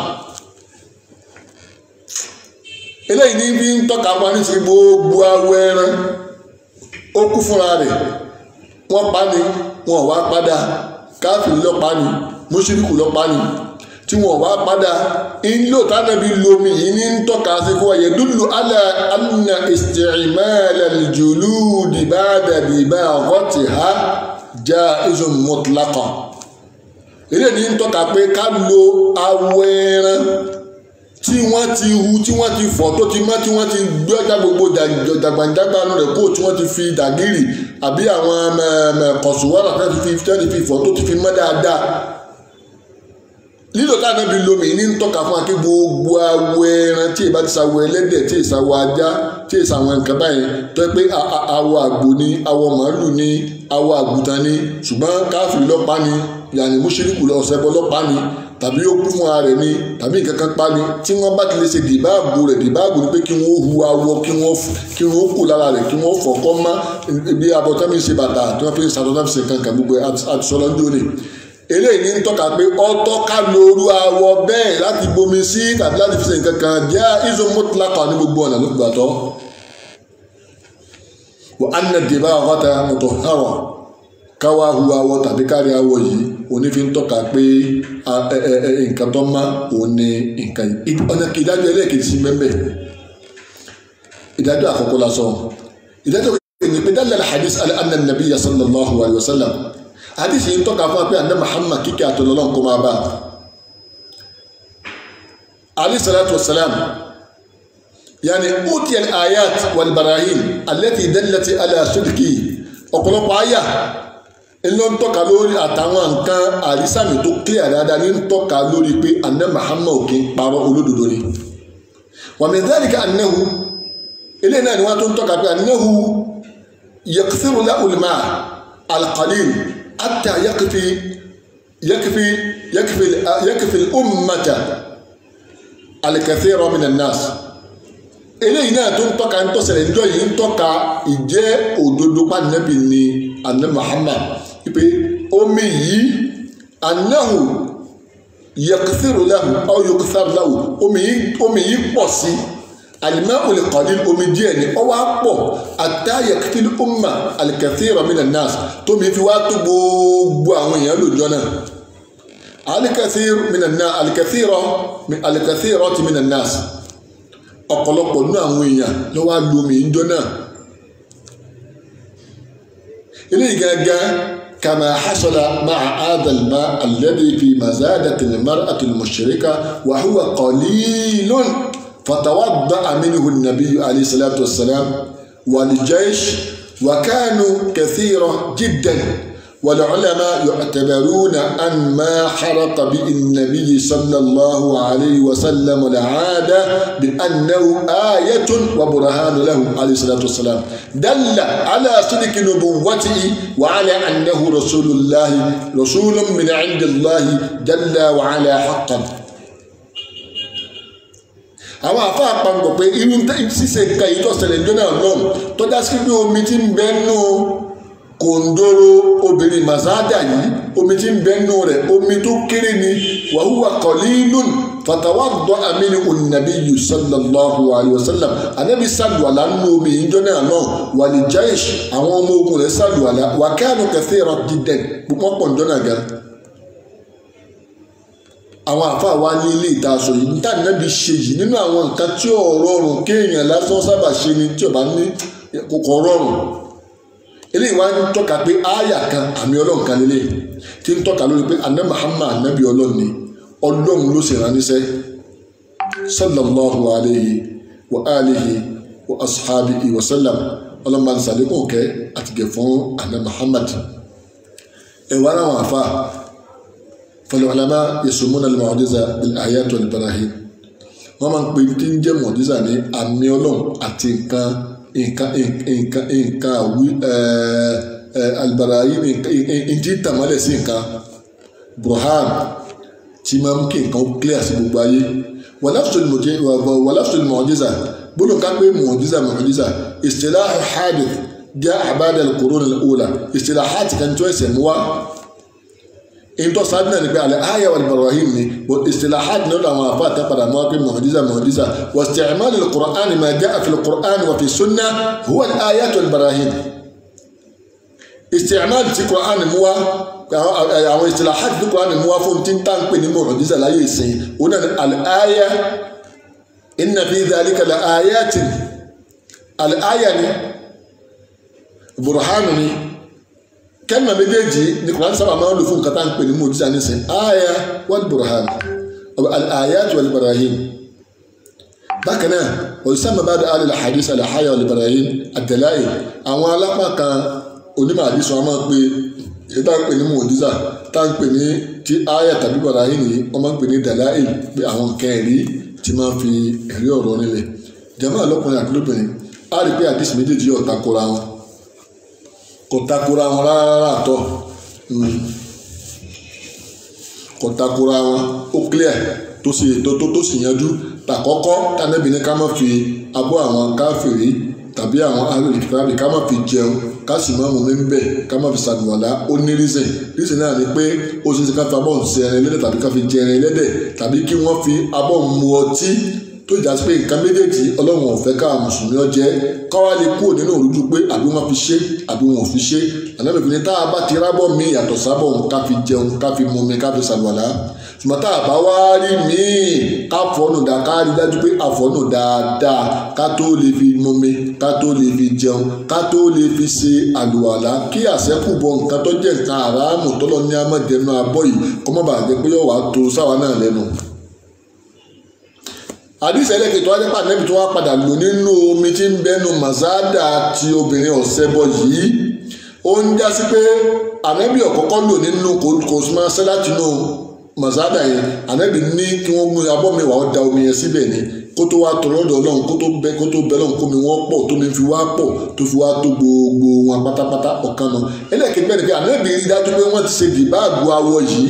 B: eléyìí ní bí ń tọ́ka pa ní sí gbogbo awọ ẹran ó kú fúnra rẹ̀ wọ́n pa ni wọn ò wá padà káfíìn ló pa ni mùṣírìkù ló pa ni tí wọn ò wá padà ńlò tánàbí lomi yìí ní ń tọ́ka sí fún ẹ̀yẹ dúdú alẹ́ anna isti'mal al-julud ba'da dibagatiha jaizun mutlaqa ilé ní ń tọ́ka pé ká lo awọ ẹran tí wọ́n ti hu tí wọ́n ti fọ̀ tó ti mọ́ tí wọ́n ti gbé ọjà gbogbo dàgbàǹdàgbàánu rẹ̀ kó tí wọ́n ti fi dàgírì àbí àwọn kọ̀sùwọ́rà tó ti fi tẹ́lẹ̀ fi fọ̀ tó ti fi mọ́ dáadáa lílo táwọn bí lomi ní ń tọ́ka fún akí gbogbo awọ ẹran tí ìbá ti sàwọ ẹlẹ́dẹ̀ tí ìsàwọ ajá tí ìsàwọn nǹkan báyìí tó pé awọ àgbò ni awọ màálù ni awọ àgùntàn ni ṣùgbọ́n káfíìn lọ́pàá ni yàní mùṣírìkù ọ̀sẹ̀bọ lọ́pàá ni tàbí ó kú fún ara rẹ̀ ni tàbí nǹkan kan pa ni tí wọ́n bá ti lè ṣe dìbáàbò rẹ̀ dìbáàbò ni pé kí wọ́n hu awọ kí wọ́n kí wọ́n kù lára rẹ̀ kí wọ́n fọ̀ kọ́ má ibi abọ́tọ́ mi ṣe bàtà tí wọ́n fi ń ṣàtọ́tọ́ fi ṣe kankan gbogbo àtisọ́lọ́jọ́ ni eléyìí ní ń tọ́ka pé ọtọ́ ká lóru awọ bẹ́ẹ̀ láti bomi sí tàbí láti fi ṣe nǹkan kan jẹ́ izo mutlaka ní gbogbo ọ̀nà ló gbà tọ́ wa anna dibagata mutahhara káwá hu awọ tàbí kárí awọ yìí onífi ń tọ́ka pé nǹkan tó má òun ni nǹkan yìí ọ̀nà ìdájọ́ ẹlẹ́ẹ̀kejì sí mẹ́mbẹ́ ìdájọ́ àkọ́kọ́ lásán ìdájọ́ kejì pé dálẹ̀ alhadis anna nabiyya sallallahu alayhi wa sallam hadith yìí ń tọ́ka fún wa pé anna muhammad kíkẹ́ àtọ̀lọ́lọ́ kó máa bá alayhi salatu wa salam yani utiya al-ayat wal barahin allati dallati ala sidqi ọ̀pọ̀lọpọ̀ àyà ńlọ ń tọ́ka lórí àtàwọn nǹkan àrísàmì tó clear dáadáa ní ń tọ́ka lórí pé anna muhammad kì í parọ́ olódodo ni wa min dhalika annahu eléyìí náà ni wọ́n tó ń tọ́ka pé annahu yakthiru lahu al-ma' al-qalil hatta yakfi yakfi yakfi yakfi al-ummata al-kathira min an-nas eléyìí náà tó ń tọ́ka ń tọ́sẹ̀lẹ̀ níjọ́ yìí ń tọ́ka ìjẹ́ òdodo pàdánẹ́bì ni anna muhammad ipe omi yìí anahu yakithiru lahu aw yakithar lahu omi yìí omi yìí pọ̀ sí alimami olùkọ́ni omi díẹ̀ ni ọwọ́ pọ̀ ata yakithir umma alikithira mina nas tómi fi wá tó gbogbo àwọn èèyàn lójọ́ náà alikithir mina nas alikithira alikithira ti mina nas ọ̀pọ̀lọpọ̀ nínú àwọn èèyàn ló wá lu omi ìjọ náà eléyìí gángan كما حصل مع هذا الماء الذي في مزادة المرأة المشركة وهو قليل فتوضأ منه النبي عليه الصلاة والسلام والجيش وكانوا كثيرا جدا والعلماء يعتبرون أن ما حرق به النبي صلى الله عليه وسلم العادة بأنه آية وبرهان له عليه الصلاة والسلام دل على صدق نبوته وعلى أنه رسول الله رسول من عند الله جل وعلا حقا àwọn àfa àpapọ̀ pé irú ṣíṣe nǹkan yìí tó ṣẹlẹ̀ jọ́nà lọ́n tó dá sí pé omi ti ń bẹ́ẹ̀ nù kòndóró obìnrin mazada yìí omi tí ń bẹnu rẹ̀ omi tó kéré ni wàhùwà qalilun fatawadda amini onabi yu sallallahu alayhi wa sallam anabi sàlùwàlà nínú omi yìí jọ́nà náà wàlí jaish àwọn ọmọ ogun rẹ̀ sàlùwàlà wà kanu kathira jiddan púpọ̀ pọ̀ jọ́nà gan. àwọn àfáà wa ní ilé ìtaṣọ yìí níta nàbí ṣe yìí nínú àwọn nǹkan tí ò rọrùn kéèyàn lásán sábà ṣe ni tí ò bá ní kò rọrùn eléyìí wá ń tọ́ka pé ááyà kan àmì ọlọ́run kan lélẹ̀ tí ń tọ́ka lórí pé aná Muhammad anábì ọlọ́run ni ọlọ́run ló sì rán níṣẹ́ sallallahu alayhi wa alihi wa ashabihi wa sallam ọlọ́run máa ń sàlékún kẹ́ àtìgẹ̀ fún aná Muhammad ẹ̀wà ara wọn àfa fal-ulama yasumuna al-mu'jiza bil-ayat wal-barahin wọ́n máa ń pè tí ń jẹ́ mu'jiza ní àmì ọlọ́run àti nǹkan nǹkan nǹkan nǹkan àwí albarayi ntí tàmálẹ̀ sí nǹkan burhan tí máa mú kí nǹkan clear sí gbogbo ayé wàlásùl mọ̀ọ́jísà gbọ́dọ̀ ká pé mọ̀ọ́jísà mọ̀ọ́jísà istilahu hadith jẹ́ àbádà al-qurun al-ula istilahati kan tó ẹsẹ̀ mú wá ìtọ́ sáájú náà ni pé alẹ́ ayé wal barahim ni istilahati náà làwọn afa àti padà mọ́ pé mọ̀ọ́jísà mọ̀ọ́jísà wa isti'mal al-qur'an ma ja'a fi al-qur'an wa fi sunnah huwa al-ayat wal barahim isti'mal tí Qur'an mú wá àwọn istilahat tí Qur'an mú wá fún tí ń tà ń pè ní mu'jiza láyé ìsìn òun náà al-aya inna fi dhalika la-ayatin al-aya ni burhanu ni kẹ́mà méjèèjì ní Qur'an sábà máa ń lò fún nǹkan tá à ń pè ní mu'jiza nísìn aya wal burhan al-ayat wal barahim bákan náà olùsàmà bá dáa lè hadith al-aya wal barahim ad-dalail àwọn alápá kan onímọ̀ àdìsọ a máa ń pè èyí tá à ń pè ní mu'jiza tá à ń pè ní tí aya tàbí barahim yìí wọ́n máa ń pè ní dalail pé àwọn nǹkan ẹ̀rí tí máa ń fi ẹ̀rí ọ̀rọ̀ nílẹ̀ jàmáà lọ́kùnrin àti lóbìnrin á rí pé àdìsí méjèèjì yóò takora wọn kò takora wọn rárá àtọ kò takora wọn ó clear tó sì tó tó tó sì yanjú tàkọ́kọ́ tànẹ́bí ní ká má fi abọ́ àwọn káfìrí tàbí àwọn alòlùkìtàbí ká má fi jẹun ká sì má mú mi ń bẹ̀ ká má fi sàdùwàlá ó ní reason reason náà ni pé ó ṣe é ṣe ká fi abọ́ ń ṣe ẹran ẹlẹ́dẹ̀ tàbí ká fi jẹ ẹran ẹlẹ́dẹ̀ tàbí kí wọ́n fi abọ́ ń mu ọtí tó jà sí pé nǹkan méjèèjì ọlọ́run ọ̀fẹ́ ká mùsùlùmí ọjẹ́ káwá lè kúrò nínú òrùjú pé àbí wọ́n fi ṣe àbí wọn ò fi ṣe ànábìbí ni tá a bá ti rábọ̀ mi yàtọ̀ sábọ̀ òun ká fi jẹun ká fi mu mi ká fi ṣàlùwàlá ṣùgbọ́n tá a bá wá rí míì ká fọ́nù dá ká rí dájú pé àfọ́nù dáadáa ká tó lè fi mu mi ká tó lè fi jẹun ká tó lè fi ṣe àlùwàlá kí àṣẹ́kù bọ nǹkan tó jẹ́ nǹkan àràámù tọ́lọ́ ní amọ̀dẹ́nu abọ́ yìí kọ́mọ́bàjẹ́ pé yóò wá tó sáwa náà lẹ́nu àdìsẹ́ ẹlẹ́kẹ̀ẹ́ tó wá jẹ́pà nẹ́bí tó wá padà lò nínú omi tí ń bẹ́nu mazada ti obìnrin ọ̀sẹ̀bọ yìí ó ń já sí pé ànẹ́bí ọ̀kọ́kọ́ lò nínú kò máa ṣẹ́ láti inú mazada yẹn ànẹ́bí ní kí wọ́n mú abọ́ mi wà ó da omi yẹn síbẹ̀ ni kó tó wá tọrọ ọ̀dọ̀ ọlọ́run kó tó bẹ kó tó bẹ lọ́run kó mi wọ́n pọ̀ tó mi fi wá pọ̀ tó fi wá tó gbogbo wọn pátápátá ọ̀kan náà ẹlẹ́kẹ̀ẹ́ bẹ́ẹ̀ ni pé ànẹ́bí rí dájú pé wọ́n ti ṣe dìbáàgù awọ yìí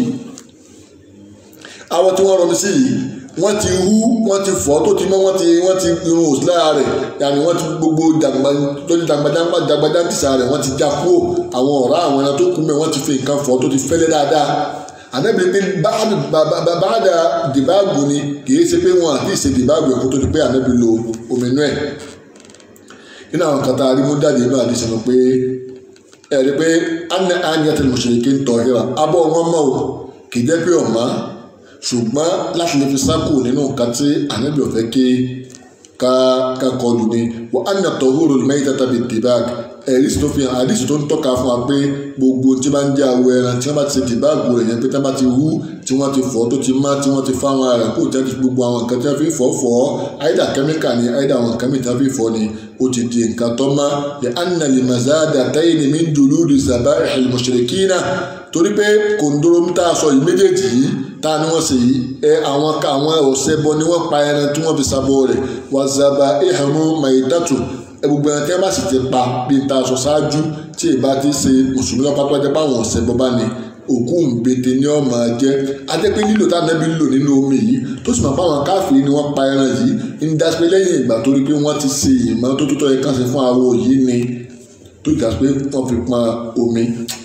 B: awọ tí wọ́n rọmi sí yìí wọ́n ti hú wọ́n ti fọ́ tó ti mọ́ wọ́n ti wọ́n ti irun òsì lára rẹ̀ yàní wọ́n ti gbogbo dàgbà lórí dàgbàdàgbà dàgbàdàgbìsà rẹ̀ wọ́n ti já kúrò àwọn ọ̀rá àwọn ẹran tó kú mẹ́ wọ́n ti fi nǹkan fọ́ tó ti fẹ́lẹ́ dáadáa ànábìrì pé bàbáàdà dìbàgbò ni kìí ṣe pé wọn àti ìṣe dìbàgbò ẹ̀kọ́ tó ti pé ànábìrì lo omi inú ẹ̀ nínú àwọn kan tá a rí mú jáde inú àdìsẹ́ lọ pé ẹ̀rí pé anna anyatul mushrikin tahira abọ́ wọn mọ́ o kì í jẹ́ pé ọ̀ma ṣùgbọ́n láti lè fi sákò nínú nǹkan tí ànábì ọ̀fẹ́ ké ká ká kọlù ni wọ́n á nà tọ́húrò mẹ́ta tàbí dìbàg ẹ̀rí tó fi hàn àdìsí tó ń tọ́ka fún wa pé gbogbo tí bá ń jẹ́ awọ ẹran tí wọ́n bá ti ṣe dìbàgù rẹ̀ yẹn pé tí wọ́n bá ti hú tí wọ́n ti fọ́ tó ti má tí wọ́n ti fáwọn ara kó tí wọ́n ti gbogbo àwọn nǹkan tí wọ́n fi fọ́ fọ́ àìdá kẹ́míkà ni àìdá àwọn nǹkan mìíràn fi fọ́ ni ó ti di nǹkan tó má lè anna lè mazada táyé ni min dùlúdù zaba ẹ̀hìn mushrikina torí pé kòndóró ń tà sọ yìí méjèèjì yìí ta ni wọ́n ṣe yìí ẹ àwọn àwọn ọ̀sẹ̀ bọ ni wọ́n pa ẹran tí wọ́n fi sábọ̀ rẹ̀ wà zaba ìhàmú maidatu ẹ gbogbo ẹran tí wọ́n bá sì ti pa bí n ta sọ ṣáájú tí ì bá ti ṣe mùsùlùmí lọ́pàá tó jẹ́ báwọn ọ̀sẹ̀ bọ bá ní òkú ńbete ni ọmọ jẹ adẹ́pẹ́ lílo tá nẹ́bí lò nínú omi yìí tó sì máa fáwọn káfíìn ni wọ́n pa ẹran yìí ń dáṣpẹ́ lẹ́yìn ìgbà tó rí pé wọ́n ti ṣe ìmọ̀ tó tó tọ́ ẹ kàn sí fún awo yìí ni tó dáṣpẹ́ wọ́n fi pọn omi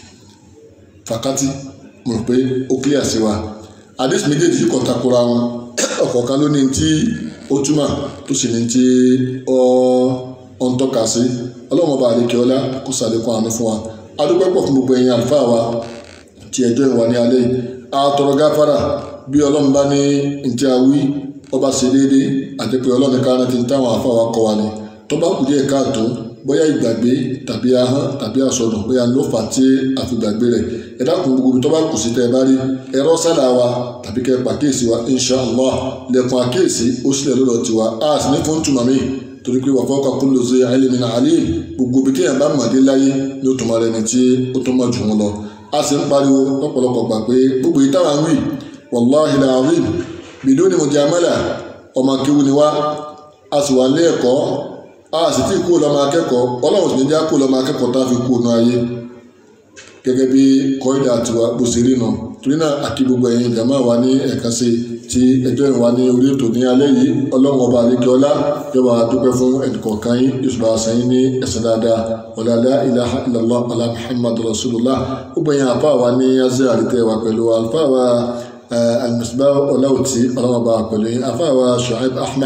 B: fàkátì mo rò pé ó clear sí wa àdéhùn méjèèjì yìí kò takora wọn ọ̀kọ̀ọ̀kan ló ní tí ó túmọ̀ tó sì ní tí ó ń tọ́ka sí ọlọ́run ọba àdékè ọlá kó sàlékún àánú fún wa adúpẹ́ pọ̀ fún gbogbo ẹ̀yin àlùfáà wa tí ẹjọ́ ìwà ní alẹ́ yìí àtọ̀rọ̀ gáfárà bí ọlọ́run bá ní ntí a wí ọba ṣe déédé àti pé ọlọ́run ká rántí táwọn àfáà wa kọ́ wa ni tó bá kù díẹ̀ káàtó bóyá ìgbàgbé tàbí ahọ́n tàbí àsọdùn bóyá ló fà tí a fi gbàgbé rẹ̀ ẹ dákun gbogbo tó bá kù sí tẹ́ ẹ bá rí ẹ̀rọ sálà wa tàbí kẹ́ ẹ pàkíyèsí wa inshallah lẹ́kùn àkíyèsí ó sílẹ̀ lọ́dọ̀ tiwa a sì ní fún tùmọ̀ mi torí pé wàá fọ́ka kullu zi ilmin alim gbogbo bí kéèyàn bá mọ̀dé láyé ní òtún mọ̀ rẹ̀ ní tí ó tó mọ̀ jù wọn lọ a sì ń pariwo lọ́pọ̀lọpọ̀ gbà pé gbogbo yìí táwọn wí wàláhi làárín biduni mujamala ọmọ kéwu ni wá a sì wà ní ẹ̀kọ́ a sì tí kú lọ́mọ akẹ́kọ̀ọ́ ọlọ́run sì ní já kú lọ́mọ akẹ́kọ̀ọ́ tá a fi kú ọ̀nà ayé gẹ́gẹ́ bí kọ́ìdà tiwa bó ṣe rí nà torí náà àkí gbogbo ẹ̀yin ìjàmbá wa ní ẹ̀ka sí ti ẹjọ́ ìwà ní orí ètò ní alẹ́ yìí ọlọ́run ọba àlekè ọlá yọba dúpẹ́ fún ẹnìkọ̀ọ̀kan yín yóò bá sẹ́yìn ní ẹ̀sìn dáadáa ọ̀làlá ilaha illallah ala muhammadu rasulullah gbogbo ẹ̀yin àfa wa ní azẹ́ àrítẹ́ wa pẹ̀lú àlùfà wa alimusibá ọláwùtí ọlọ́run ọba pẹ̀lú yín àfa wa shuaib ahmed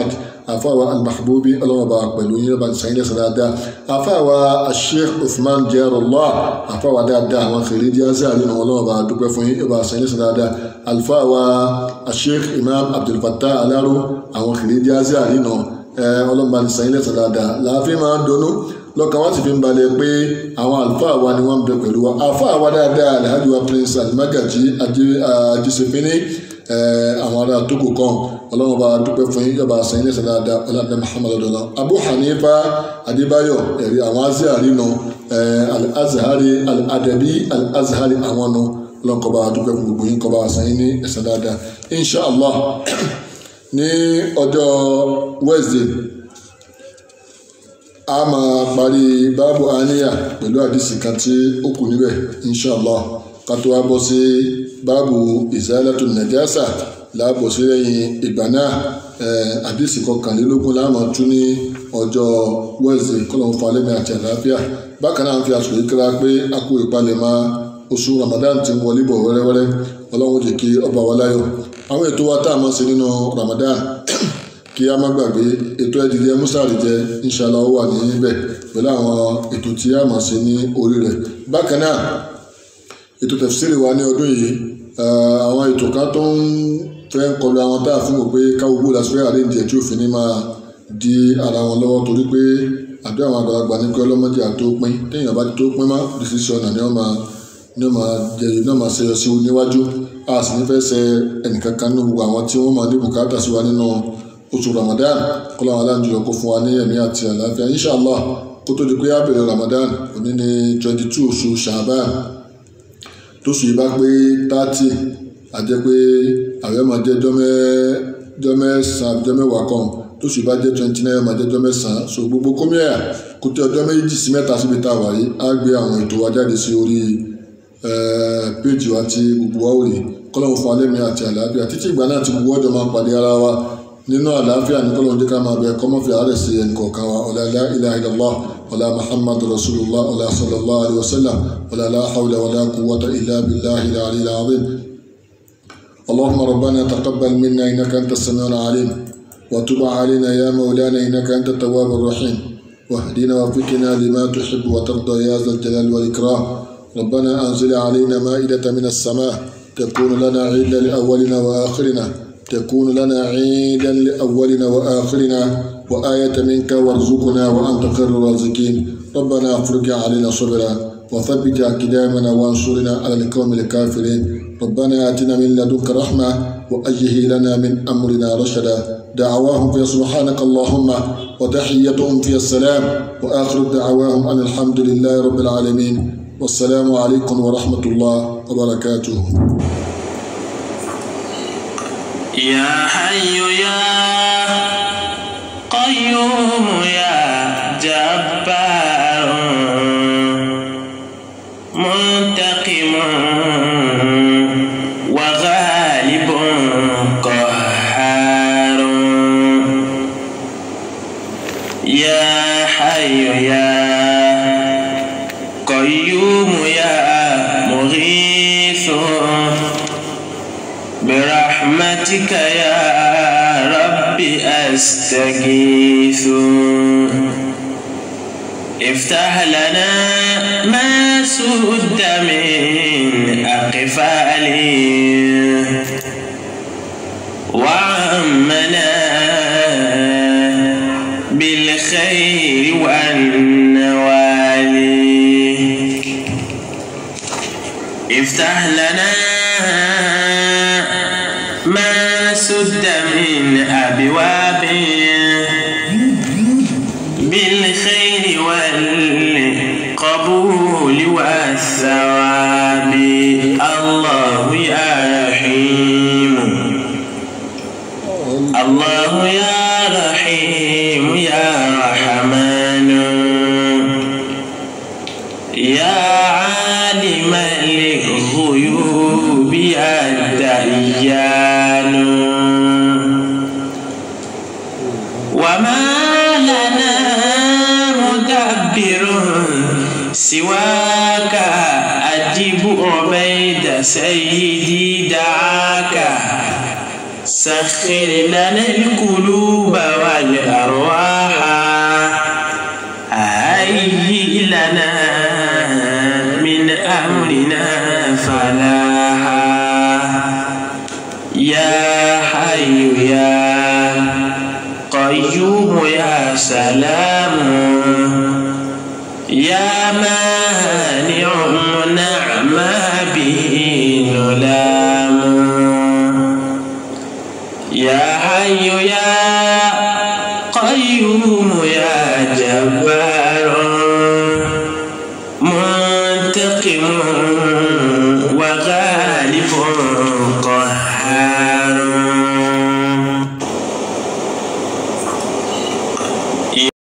B: àfáwà al-mahbubi ọlọ́mọba pẹ̀lú yín lọ́ba sàyìn lẹ́sẹ̀ dáadáa àfáwà sheikh usman jarullah àfáwà dáadáa àwọn kìrìdí azari náà ọlọ́mọba dúpẹ́ fún yín lọ́ba sàyìn lẹ́sẹ̀ dáadáa àlfáwà sheikh imam abdulfattah alaro àwọn kìrìdí azari náà ọlọ́mọba sàyìn lẹ́sẹ̀ dáadáa láàfin máa ń donú lọ́kàn wá sì fi ń balẹ̀ pé àwọn àlùfáà wa ni wọ́n ń bẹ pẹ̀lú wa àlùfáà wa dáadáa alhaji wa prince alimagaji ajisefini àwọn ará tókò kan ọlọ́run bá dúpẹ́ fún yín yọba sẹ́yìn lẹ́sẹ̀ dáadáa ọlọ́dẹ muhammadu dọ́là abu hanifa adébáyọ̀ ẹ̀rí àwọn azihari nù al-azhari al-adabi al-azhari àwọn nù ọlọ́run kọba dúpẹ́ fún gbogbo yín kọba sẹ́yìn ní ẹ̀sẹ̀ dáadáa inshallah ní ọjọ́ wednesday a máa parí báàbù àníyà pẹ̀lú àdìsí kan tí ó kù níbẹ̀ inshallah ká tó wá bọ́ sí báàbù ìzálàtò nàjásà láàbọ̀ sí lẹ́yìn ìgbà náà àdìsí kọkànlélógún láàmú tún ní ọjọ́ wẹ́ẹ̀sì kọ́lọ́mù falẹ́mi àti àlàáfíà bákan náà ń fi àsùnwó kíra pé a kú ìpalẹ̀mọ́ oṣù ramadan ti ń wọlé bọ̀ wẹ́rẹ́wẹ́rẹ́ ọlọ́run jẹ́ kí ọba wa láyọ̀ àwọn ètò wa tá a máa ṣe nínú ramadan kí a má gbàgbé ètò ẹ̀dìdì musari jẹ́ inshallah ó wà níbẹ̀ pẹ̀lú àwọn ètò tí a máa ṣe ní orí rẹ̀ bákan náà ètò tẹ̀fsíìrì wa ní ọdún yìí àwọn ètò kan tó ń fẹ́ ń kọlu àwọn tá a fún wò pé káwọ́ gbó la sọ́yà àlejò ẹ̀ tí òfin ní máa di ara wọn lọ́wọ́ torí pé àdó àwọn àgbàlagbà ní pé ọlọ́mọdé àtó pín téèyàn bá ti tó pín má decision náà ni wọ́n máa ní wọ́n máa jẹyọ ní wọ́n máa ṣe sí níwájú a sì ní fẹ́ ṣe ẹnìkankan nínú gbogbo àwọn tí wọ́n máa ní bùkátà sí wa nínú oṣù Ramadan kọ́lá wọn aláǹjọ kó fún wa ní ẹ̀mí àti àlàáfíà inshallah kó tó di pé á bẹ̀rẹ̀ Ramadan òní ní twenty two oṣù Sha'ban tóṣù yìí bá pé thirty àjẹ́ pé àwẹ̀ máa jẹ́ jọ́ mẹ́sàn-án jọ́ mẹ́wàá kan tóṣù yìí bá jẹ́ twenty nine máa jẹ́ jọ́ mẹ́sàn-án so gbogbo kómíà kó tí ọjọ́ méjì sí mẹ́ta síbi tá a wà yìí á gbé àwọn ètò wa jáde sí orí péjì wa tí gbogbo wa ò rí kọ́lọ́mù fún alẹ́ mi àti àlàáfíà títí ìgbà náà tí gbogbo ọjọ́ máa pàdé ara wa nínú àlàáfíà ní kọ́lọ́mù jẹ́ ká máa bẹ kọ́mọ́fì àárẹ̀ sí ẹnì kọ̀ọ̀kan wa ọ̀là la ilaha illallah ولا محمد رسول الله ولا صلى الله عليه وسلم ولا لا حول ولا قوة إلا بالله العلي العظيم اللهم ربنا تقبل منا إنك أنت السميع العليم وتب علينا يا مولانا إنك أنت التواب الرحيم واهدنا وفقنا لما تحب وترضى يا ذا الجلال والإكرام ربنا أنزل علينا مائدة من السماء تكون لنا عيدا لأولنا وآخرنا تكون لنا عيدا لأولنا وآخرنا وآية منك وارزقنا وأنت خير الرازقين ربنا افرج علينا صبرا وثبت أقدامنا وانصرنا على القوم الكافرين ربنا آتنا من لدنك رحمة وأيه لنا من أمرنا رشدا دعواهم في سبحانك اللهم وتحيتهم في السلام وآخر دعواهم أن الحمد لله رب العالمين والسلام عليكم ورحمة الله وبركاته
A: يا حي يا قيوم يا جبار منتقم وغالب قهار يا حي يا قيوم يا مغيث برحمتك يا رب أستغيث افتح لنا ما سد من أقفالي وعمنا بالخير والنوال افتح لنا ما سد من أبواب بالخير والقبول والثواب الله يا رحيم الله يا رحيم يا رحمن يا عالم الغيوب يا ديان وما لنا مدبر سواك أجب عبيد سيدي دعاك سخر لنا القلوب والأرواح هيئ لنا من أمرنا فلاحا يا حي يا قيوم يا سلام يا مانع منع ما به نلام يا حي يا قيوم يا جبار منتقم